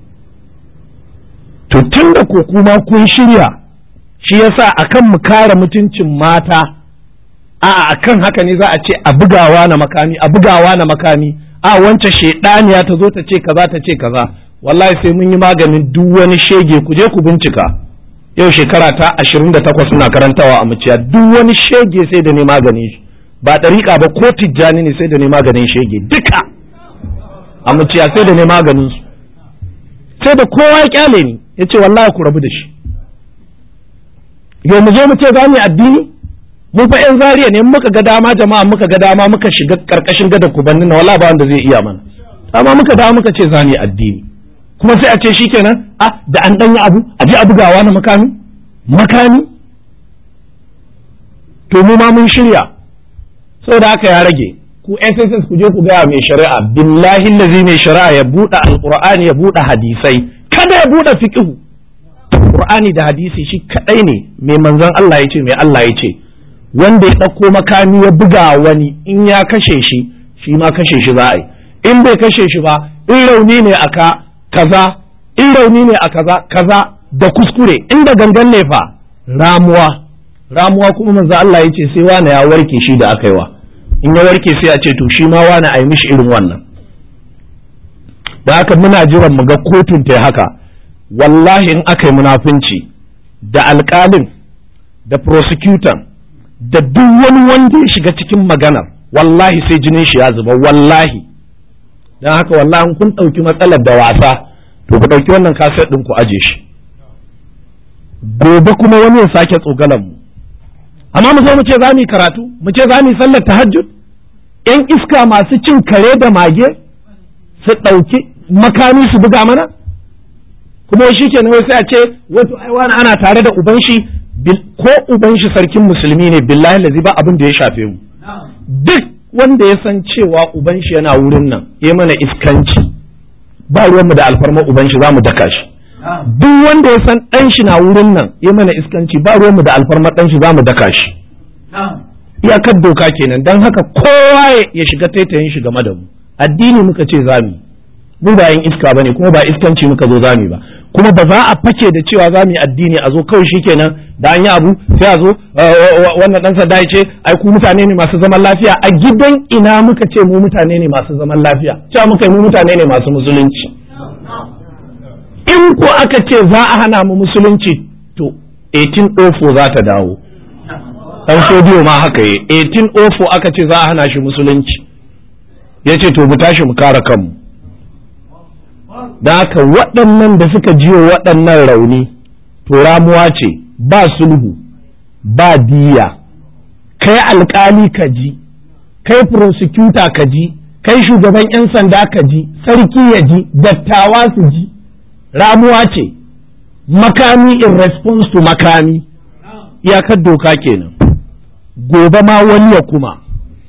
to tunda ko kuma kun shirya shi yasa akan mu kare mutuncin mata a akan haka ne za a ce a bugawa na makami a bugawa na makami a wancan shedaniya ta zo ta ce kaza ta ce kaza wallahi sai mun yi maganin duk wani shege ku je ku bincika yau shekara ta ashirin da takwas suna karantawa a muciya duk wani shege sai da ne maganin shi ba ɗariƙa ba ko tijjani ne sai da ne maganin shege duka a muciya sai da ne maganin su sai da kowa ya kyale ni ya ce wallahi ku rabu da shi yau mu je mu ce za mu yi addini mu fa yan zariya ne muka ga dama jama'a muka ga dama muka shiga karkashin gadar kubanni na wala ba wanda zai iya mana amma muka dawo muka ce za mu yi addini kuma sai a ce shikenan a da an danyi abu a je a bugawa na makami makami to mu ma mun shirya saboda haka ya rage ku SSS ku je ku gaya mai shari'a billahi lazi mai shari'a ya buɗe alqur'ani ya buɗe hadisai kada ya buɗe fiqhu qur'ani da hadisi shi kadai ne mai manzon Allah ya ce mai Allah ya ce wanda ya ɗauko makami ya buga wani in ya kashe shi shi ma kashe shi za a yi in bai kashe shi ba in rauni ne aka kaza in rauni ne a kaza kaza da kuskure inda gangan ne fa ramuwa ramuwa kuma manzo Allah ya ce sai wani ya warke shi da aka yi wa in ya warke sai a ce to shi ma wani a yi mishi irin wannan da haka muna jiran mu ga kotun ta haka wallahi in aka yi munafunci da alƙalin da prosecutor da duk wani wanda ya shiga cikin maganar wallahi sai jinin shi ya zuba wallahi don haka wallahi kun ɗauki matsalar da wasa to ku ɗauki wannan kaset ɗin ku aje shi gobe kuma wani ya sake tsogalan mu amma mu zo mu ce za mu yi karatu mu ce za mu yi sallar tahajjud yan iska masu cin kare da mage su ɗauki makami su buga mana kuma shi ke wai sai a ce wato ai wani ana tare da uban shi ko uban shi sarkin musulmi ne billahi lazi ba abin da ya shafe mu duk wanda ya san cewa uban shi yana wurin nan ya mana iskanci ba ruwanmu da alfarma uban shi za mu daka shi duk wanda ya san ɗan shi na wurin nan ya mana iskanci ba ruwanmu da alfarma ɗan shi za mu daka shi iyakar doka kenan don haka kowa ya shiga taitayin shi game da mu addini muka ce za mu mu ba yin iska bane kuma ba iskanci muka zo za mu ba kuma ba za a fake da cewa za mu yi addini a zo kawai shikenan da an yi abu sai a zo wannan dan sadda ce ai ku mutane ne masu zaman lafiya a gidan ina muka ce mu mutane ne masu zaman lafiya cewa muka yi mu mutane ne masu musulunci in ko aka ce za a hana mu musulunci to 1804 za ta dawo dan sodiyo ma haka yi 1804 aka ce za a hana shi musulunci ya ce to mu tashi mu kare kanmu da haka waɗannan da suka jiyo waɗannan rauni to ramuwa ce ba sulhu ba diya kai alkali ka ji kai prosecutor ka ji kai shugaban 'yan sanda ka ji sarki ya ji dattawa su ji ramuwa ce makami in response to makami iyakar doka kenan gobe ma wani ya kuma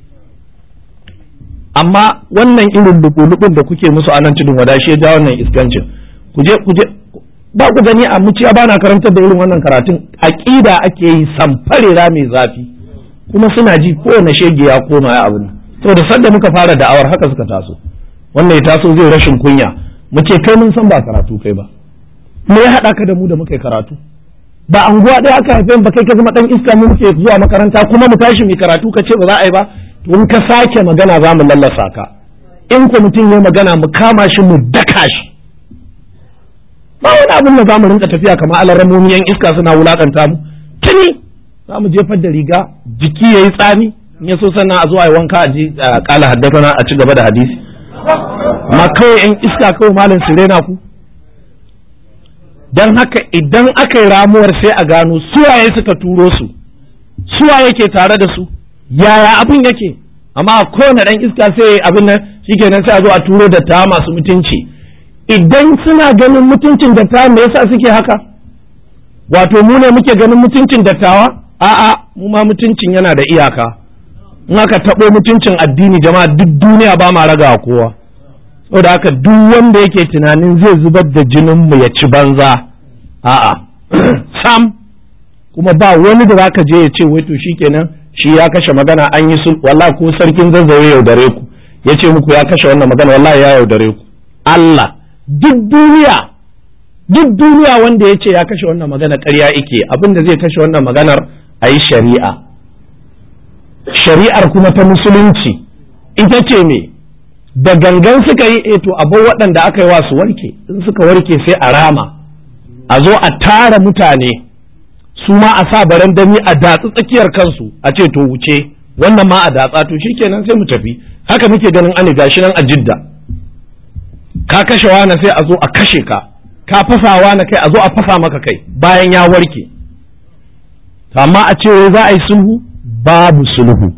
amma wannan irin lubulubun da kuke musu a nan tudun wada shi ya ja wannan iskancin ku je ku je ba ku gani a muciya ba na karantar da irin wannan karatun aqida ake yi samfarera mai zafi kuma suna ji kowane shege ya koma ya abin saboda sanda muka fara da'awar haka suka taso wannan ya taso zai rashin kunya mu ce kai mun san ba karatu kai ba me ya haɗa ka da mu da muka yi karatu ba anguwa ɗaya aka haife ba kai ka zama ɗan iska mu muke zuwa makaranta kuma mu tashi mu karatu ka ce ba za a yi ba to in ka sake magana za mu lallasa ka in ko mutum ya magana mu kama shi mu daka shi ba wani abin da za mu rinka tafiya kamar alarammomi yan iska suna wulakanta mu tuni za mu jefar da riga jiki ya yi tsami in ya so sannan a zo a yi wanka a ji a kala haddasa a ci gaba da hadisi ma kawai yan iska kawai malam su rena ku don haka idan aka yi ramuwar sai a gano suwaye suka turo su suwa yake tare da su yaya abin yake amma kowane ɗan iska sai abin nan shikenan sai a zo a turo da ta masu mutunci idan suna ganin mutuncin dattawa me yasa suke haka wato mu ne muke ganin mutuncin dattawa a'a mu ma mutuncin yana da iyaka in aka taɓo mutuncin addini jama'a duk duniya ba ma raga kowa saboda haka duk wanda yake tunanin zai zubar da jinin mu ya ci banza a'a sam kuma ba wani da zaka je ya ce wai to shikenan shi ya kashe magana an yi sul wallahi ko sarkin zazzawe yaudare ku ya ce muku ya kashe wannan magana wallahi ya yaudare ku Allah duk duniya duk duniya wanda ya ce ya kashe wannan magana ƙarya ike abin da zai kashe wannan maganar a yi shari'a shari'ar kuma ta musulunci ita ce me da gangan suka yi eto abin waɗanda aka yi wa su warke in suka warke sai a rama a zo a tara mutane su ma a sa barandami a datsi tsakiyar kansu a ce to wuce wannan ma a datsa to shikenan sai mu tafi haka muke ganin ani gashi nan a jidda ka kashe wani sai a zo a kashe ka ka fasa wani kai a zo a fasa maka kai bayan ya warke amma a ce za a yi sulhu babu sulhu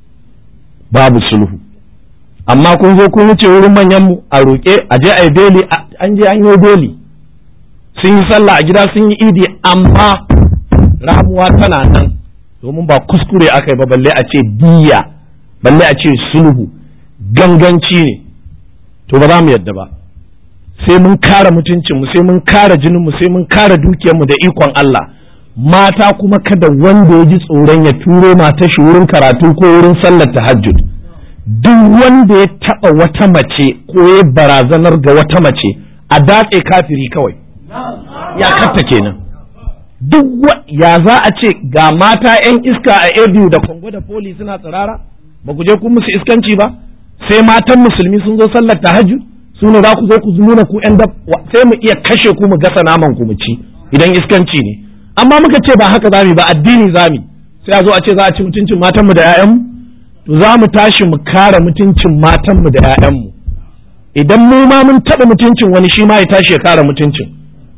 babu sulhu amma kun zo kun wuce wurin manyan mu a roƙe a je a yi beli an je an yi beli sun yi sallah a gida sun yi idi amma ramuwa tana nan domin ba kuskure aka yi ba balle a ce diya balle a ce sulhu ganganci ne to ba za mu yadda ba sai mun kare mutuncinmu sai mun kare jininmu sai mun kare dukiyarmu da ikon Allah mata kuma kada wanda ya ji tsoron ya turo mata shi wurin karatu ko wurin sallar tahajjud duk wanda ya taɓa wata mace ko ya barazanar ga wata mace a datse kafiri kawai ya katta kenan duk ya za a ce ga mata 'yan iska a abu da kongo da poli suna tsirara ba ku je kun musu iskanci ba sai matan musulmi sun zo sallar tahajjud su ne za ku zo ku nuna ku 'yan sai mu iya kashe ku mu gasa naman ku mu ci idan iskanci ne amma muka ce ba haka zami ba addini zami sai a zo a ce za a ci mutuncin matanmu da 'ya'yanmu to za mu tashi mu kare mutuncin matanmu da 'ya'yanmu idan mu ma mun taɓa mutuncin wani shi ma ya tashi ya kare mutuncin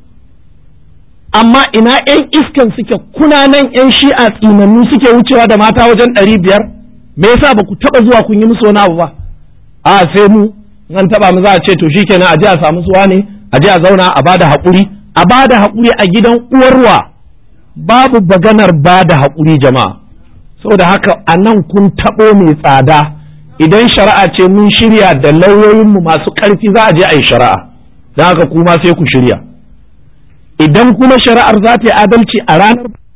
amma ina 'yan iskan suke kuna nan 'yan shi'a tsinannu suke wucewa da mata wajen ɗari biyar me yasa ba ku taɓa zuwa kun yi musu wani abu ba a sai mu an taɓa mu za a ce to shikenan a je a samu suwa ne a je a zauna a bada haƙuri a bada haƙuri a gidan uwarwa babu baganar bada haƙuri jama'a saboda haka a nan kun taɓo mai tsada idan shari'a ce mun shirya da lauyoyinmu masu ƙarfi za a je a yi shari'a don haka kuma sai ku shirya idan kuma shari'ar za ta yi adalci a ranar